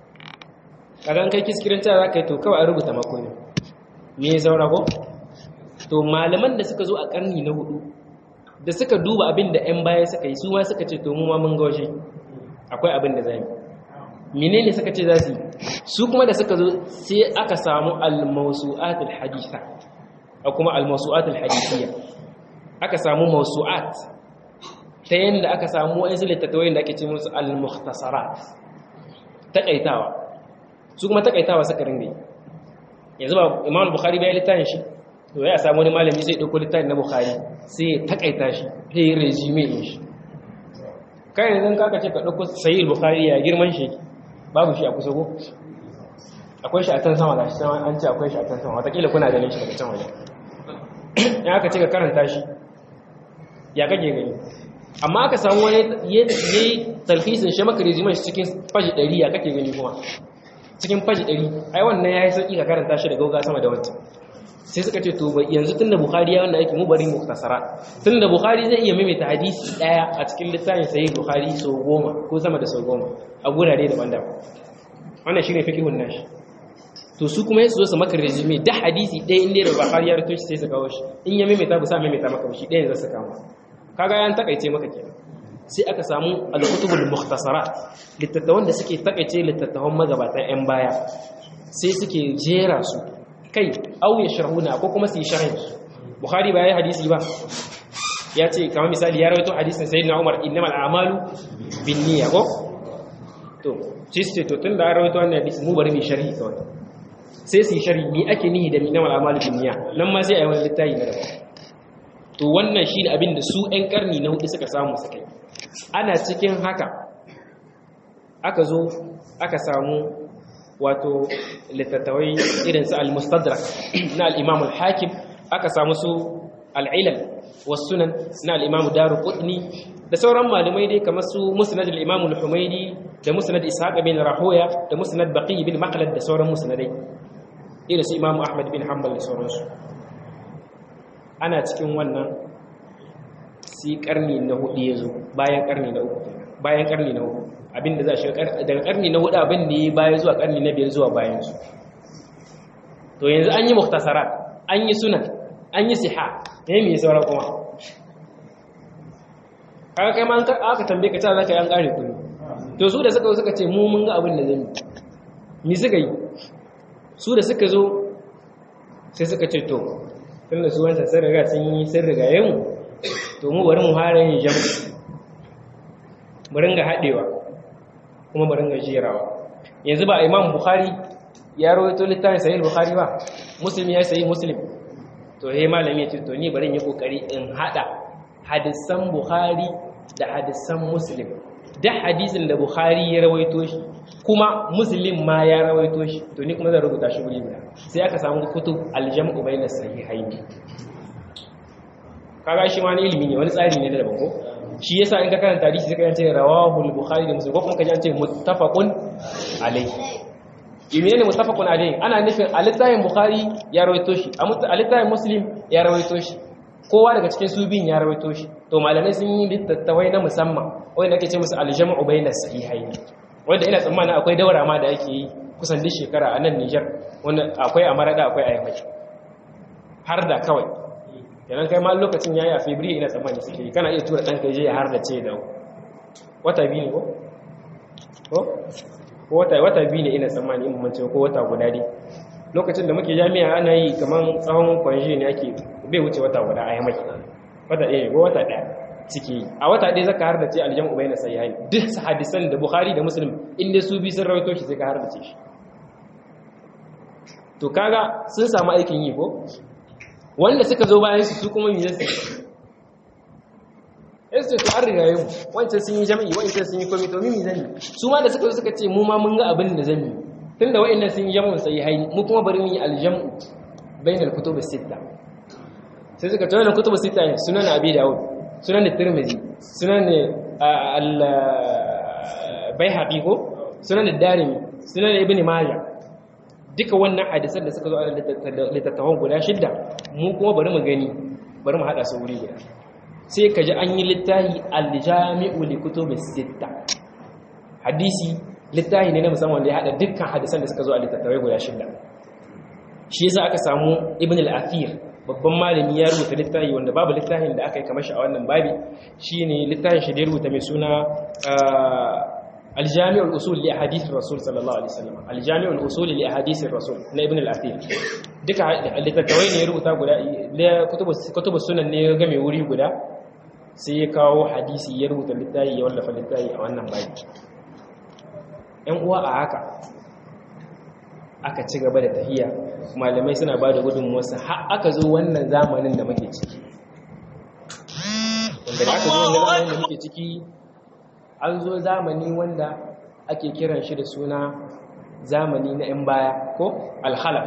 kaga an kai kiskirin ta zaka yi to kawai a rubuta mako ne me ya zaura ko to malaman da suka zo a ƙarni na hudu da suka duba abin da 'yan baya suka yi su ma suka ce to mu ma mun gaushe akwai abin da zai menene suka ce za su yi su kuma da suka zo sai aka samu al-mawsu'atul haditha a kuma al-mawsu'atul hadithiyya aka samu mawsu'at ta yanda aka samu wa'ansu littattafai da ake ce musu al-mukhtasarat takaitawa su kuma takaitawa suka ringa yanzu ba imam bukhari bai littafin shi to ya samu wani malami sai ɗauko littafin na bukhari sai ya takaita shi sai ya resume in shi kai yanzu kaka ce ka ɗauko sayi bukhari ya girman shi babu shi a kusa ko akwai shi a can sama gashi sama an ce akwai shi a can sama watakila kuna ganin shi daga can waje in aka ce ka karanta shi ya kake gani amma aka samu wani ya yi talhisin shi maka resume shi cikin faji ɗari ya kake gani kuma cikin faji ɗari ai wannan ya yi sauƙi ka karanta shi da gauga sama da wancan sai suka ce to yanzu tunda bukhari ya wanda yake mu bari muktasara tunda bukhari zai iya maimaita hadisi daya a cikin littafin sahih bukhari sau goma ko sama da sau goma a gurare daban-daban wannan shine fiqhun nashi to su kuma yasu su maka resume da hadisi ɗaya inda da bukhari ya rubuta sai su kawo shi in ya maimaita ba sa maimaita maka shi ɗayan za su kama kaga yan takaice maka kenan sai aka samu al-kutubul mukhtasarat littattafan da suke takaice littattafan magabatan yan baya sai suke jera su kai au ya sharhuna ko kuma su yi sharhin su bukhari ba ya hadisi ba ya ce kamar misali ya rawaito hadisin sayyidina umar innamal a'malu binniyya ko to shi ce to tun da ya rawaito wannan hadisi mu bari mu sharhi kawai sai su yi sharhi ni ake nihi da innamal a'malu binniyya nan ma sai a yi wani littafi na daban to wannan shi ne abin da su 'yan karni na hudu suka samu suka yi ana cikin haka aka zo aka samu wato littattawai irin su al-mustadrak na al-imam al-hakim aka samu su al-ilal was-sunan na al-imam daruqutni da sauran malamai dai kamar su musnad al-imam al-humaydi da musnad ishaq bin rahoya da musnad baqi bin maqlad da sauran musnadai irin su imam ahmad bin hanbal da sauransu ana cikin wannan si karni na hudu ya zo bayan karni na uku bayan karni na uku abinda za shi daga karni na hudu abin da ya baya zuwa karni na biyar zuwa bayan su to yanzu an yi muktasara an yi sunan an yi siha ne mai sauran kuma kaga kai ma aka tambaye ka ta zaka yi an kare kudi to su da suka suka ce mu mun ga abin da zai mi suka yi su da suka zo sai suka ce to tunda su wancan sun riga sun yi sun riga yin to mu bari mu fara yin jam bari ga haɗewa kuma bari ga jerawa yanzu ba imam bukhari ya rawaito littafin sahih bukhari ba muslim ya sahih muslim to he malami ya ce to ni bari yi kokari in hada hadisan bukhari da hadisan muslim da hadisin da bukhari ya rawaito shi kuma muslim ma ya rawaito shi to ni kuma zan rubuta shi guri guda sai aka samu kutub aljam'u bayna sahihaini kaga shi ma ne ilimi ne wani tsari ne da daban ko shi yasa in ka karanta hadisi sai ka ce rawahu al-bukhari da muslim ko kuma ka ji an ce muttafaqun alayhi yimi ne muttafaqun alayhi ana nufin al-littafin bukhari ya rawaito shi a littafin muslim ya rawaito shi kowa daga cikin su biyun ya rawaito shi to malamai sun yi littattafai na musamman wanda ake ce musu al-jam'u bayna sahihaini wanda ina tsammanin akwai daura ma da ake yi kusan duk shekara a nan Nijar wanda akwai a Marada akwai a Yamai har da kawai yanan kai ma lokacin yayi a February ina tsammani suke yi kana iya tura ɗanka je ya har da ce da wata biyu ne ko ko wata wata biyu ne ina tsammani in mace ko wata guda dai lokacin da muke jami'a ana yi kaman tsawon kwanji ne ake bai wuce wata guda a yamai wata ɗaya ko wata ɗaya suke yi a wata ɗaya zaka har da ce aljamu bai na sayi duk hadisan da bukhari da muslim inda su bi sun rawaito shi sai ka har da ce shi to kaga sun samu aikin yi ko wanda suka zo bayan su su kuma mi zasu yasu to an riga yau wancan sun yi jami'i wancan sun yi komi to mimi zan yi su ma da suka zo suka ce mu ma mun ga abin da zan yi tunda wa'annan sun yi jamun sai haini mu kuma bari mu yi aljamu bainal kutubus sitta sai suka ce wannan kutubus sitta ne sunan abi dawud sunan tirmidhi sunan al baihaqi ko sunan darimi sunan ibn majah duka wannan hadisan da suka zo a littattafan guda shidda mu kuma bari mu gani bari mu hada su wuri guda sai ka ji an yi littahi aljami'u li kutubis sitta hadisi littahi ne na musamman da ya hada dukkan hadisan da suka zo a littattafai guda shidda shi yasa aka samu ibn al-athir babban malami ya rubuta littahi wanda babu littahin da aka yi kamar shi a wannan babi shine littahin shi da ya rubuta mai suna الجامع الأصول لأحاديث الرسول صلى الله عليه وسلم الجامع الأصول لأحاديث الرسول na ibn al-athir duka littattafai ne ya rubuta guda kutubu sunan ne ya game wuri guda sai ya kawo hadisi ya rubuta littafi ya wallafa littafi a wannan bayi ‘yan uwa a haka aka ci gaba da tafiya malamai suna ba da gudunmuwarsa har aka zo wannan zamanin da muke ciki wanda da aka zo wannan zamanin da muke ciki an zo zamani wanda ake kiran shi da suna zamani na 'yan baya ko alhalaf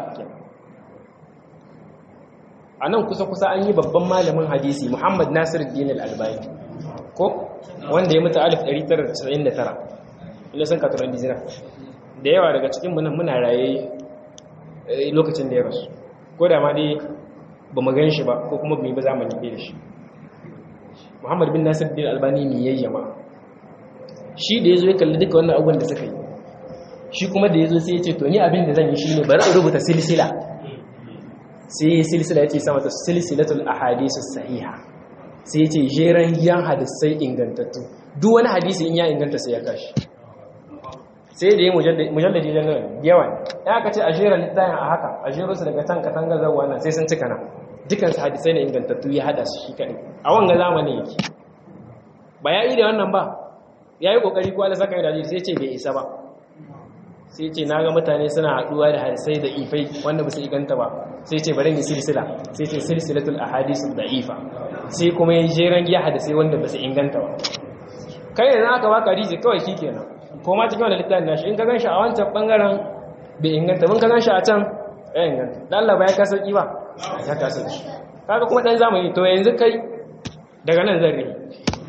a nan kusa-kusa an yi babban malamin hadisi muhammad nasiru dinar albani ko wanda ya mutu 1999 ina sun katuran dizina da yawa daga cikin munan muna raye lokacin da ya rasu ko da ma dai ba mu gan shi ba ko kuma bai ba zamani ɗaya da shi muhammad bin nasiru dinar albani ne yayyama shi da ya zo ya kalli duka wannan abubuwan da suka yi shi kuma da ya zo sai ya ce to ni abin da zan yi shi ne bari in rubuta silsila sai ya silsila ya ce sama ta silsilatul ahadisu sahiha sai ya ce jeren giyan hadisai ingantattu duk wani hadisi in ya inganta sai ya kashi sai da ya mujalladi jangan yawan ya aka ce a jeren littafin a haka a jero su daga can katanga zawa nan sai sun cika nan dukansu hadisai na ingantattu ya hada su shi kaɗai a wanga zamanin yake ba ya yi da wannan ba ya yi ƙoƙari kuwa da saka yi sai ce bai isa ba sai ce na ga mutane suna haɗuwa da hadisai da ifai wanda ba su iganta ba sai ce bari yi silsila sai ce silsilatul ahadisu da ifa sai kuma yin jeren giya hadisai wanda ba su inganta ba kai yanzu aka baka hadisi kawai shi kenan ko ma cikin wani littafin nashi in ka gan shi a wancan bangaren bai inganta bin ka gan shi a can ya inganta da Allah ba ya ka sauki ba ya ka sauki kaga kuma dan zamani to yanzu kai daga nan zan rihi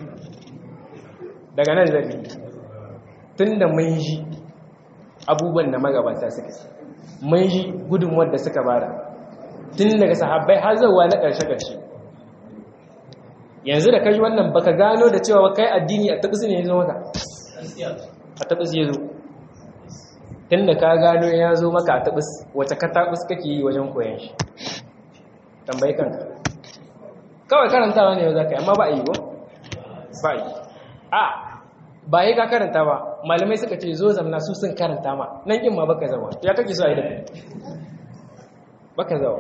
daga nan zan rihi tun da mun ji abubuwan da magabata suka ci mun ji gudunmuwar da suka bada tun daga sahabbai har zauwa na ƙarshe-ƙarshe yanzu da kaji wannan baka gano da cewa kai addini a taɓis ne ya zo maka a taɓis ya zo tun da ka gano ya zo maka a taɓis wace ka taɓis kake yi wajen koyon shi tambayi kanka kawai karantawa ne yau za ka yi amma ba a yi ba ba a yi a ba yi ka karanta ba malamai suka ce zo zamna su sun karanta ma nan kin ma baka zawa ya kake so a yi da baka zawa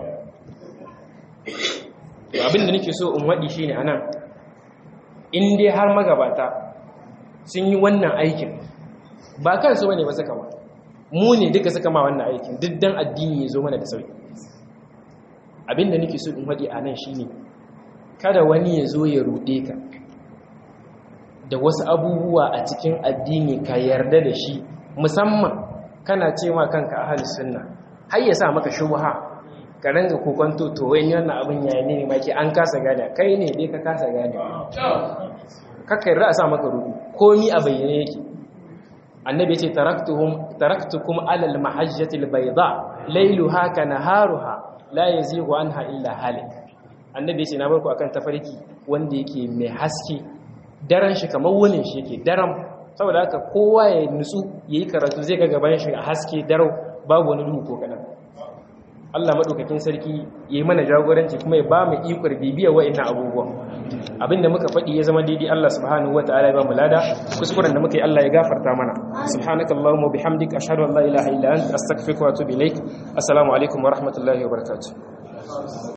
abin da nake so in waɗi shi ne a nan in dai har magabata sun yi wannan aikin ba kansu wane ba suka ma mu ne duka suka ma wannan aikin duk dan addini ya zo mana da sauki abin da nake so in waɗi a nan shi ne kada wani ya zo ya ruɗe ka da wasu abubuwa a cikin addini ka yarda da shi musamman kana cewa kanka ahli sunna har ya sa maka shubha ka ranga kokonto to wai wannan abin yayi ne maki an kasa gane kai ne dai ka kasa gane kaka yarda a sa maka rubu komi a bayyane yake annabi ya ce taraktuhum taraktukum ala al-mahajjati al-bayda layluha ka naharuha la yazighu anha illa halik annabi ya ce na barku akan tafarki wanda yake mai haske daren shi kamar wunin shi yake daren saboda haka kowa ya nutsu ya yi karatu zai ga gaban shi a haske darau babu wani duhu ko kaɗan Allah maɗaukakin sarki ya yi mana jagoranci kuma ya ba mu ikon bibiyar wa'annan abubuwan abinda muka faɗi ya zama daidai Allah subhanahu wataala ya ba mu lada kuskuren da muka yi Allah ya gafarta mana subhanakallahumma bihamdika ashhadu an la ilaha illa anta astaghfiruka wa atubu ilaik assalamu alaikum wa rahmatullahi wa barakatuh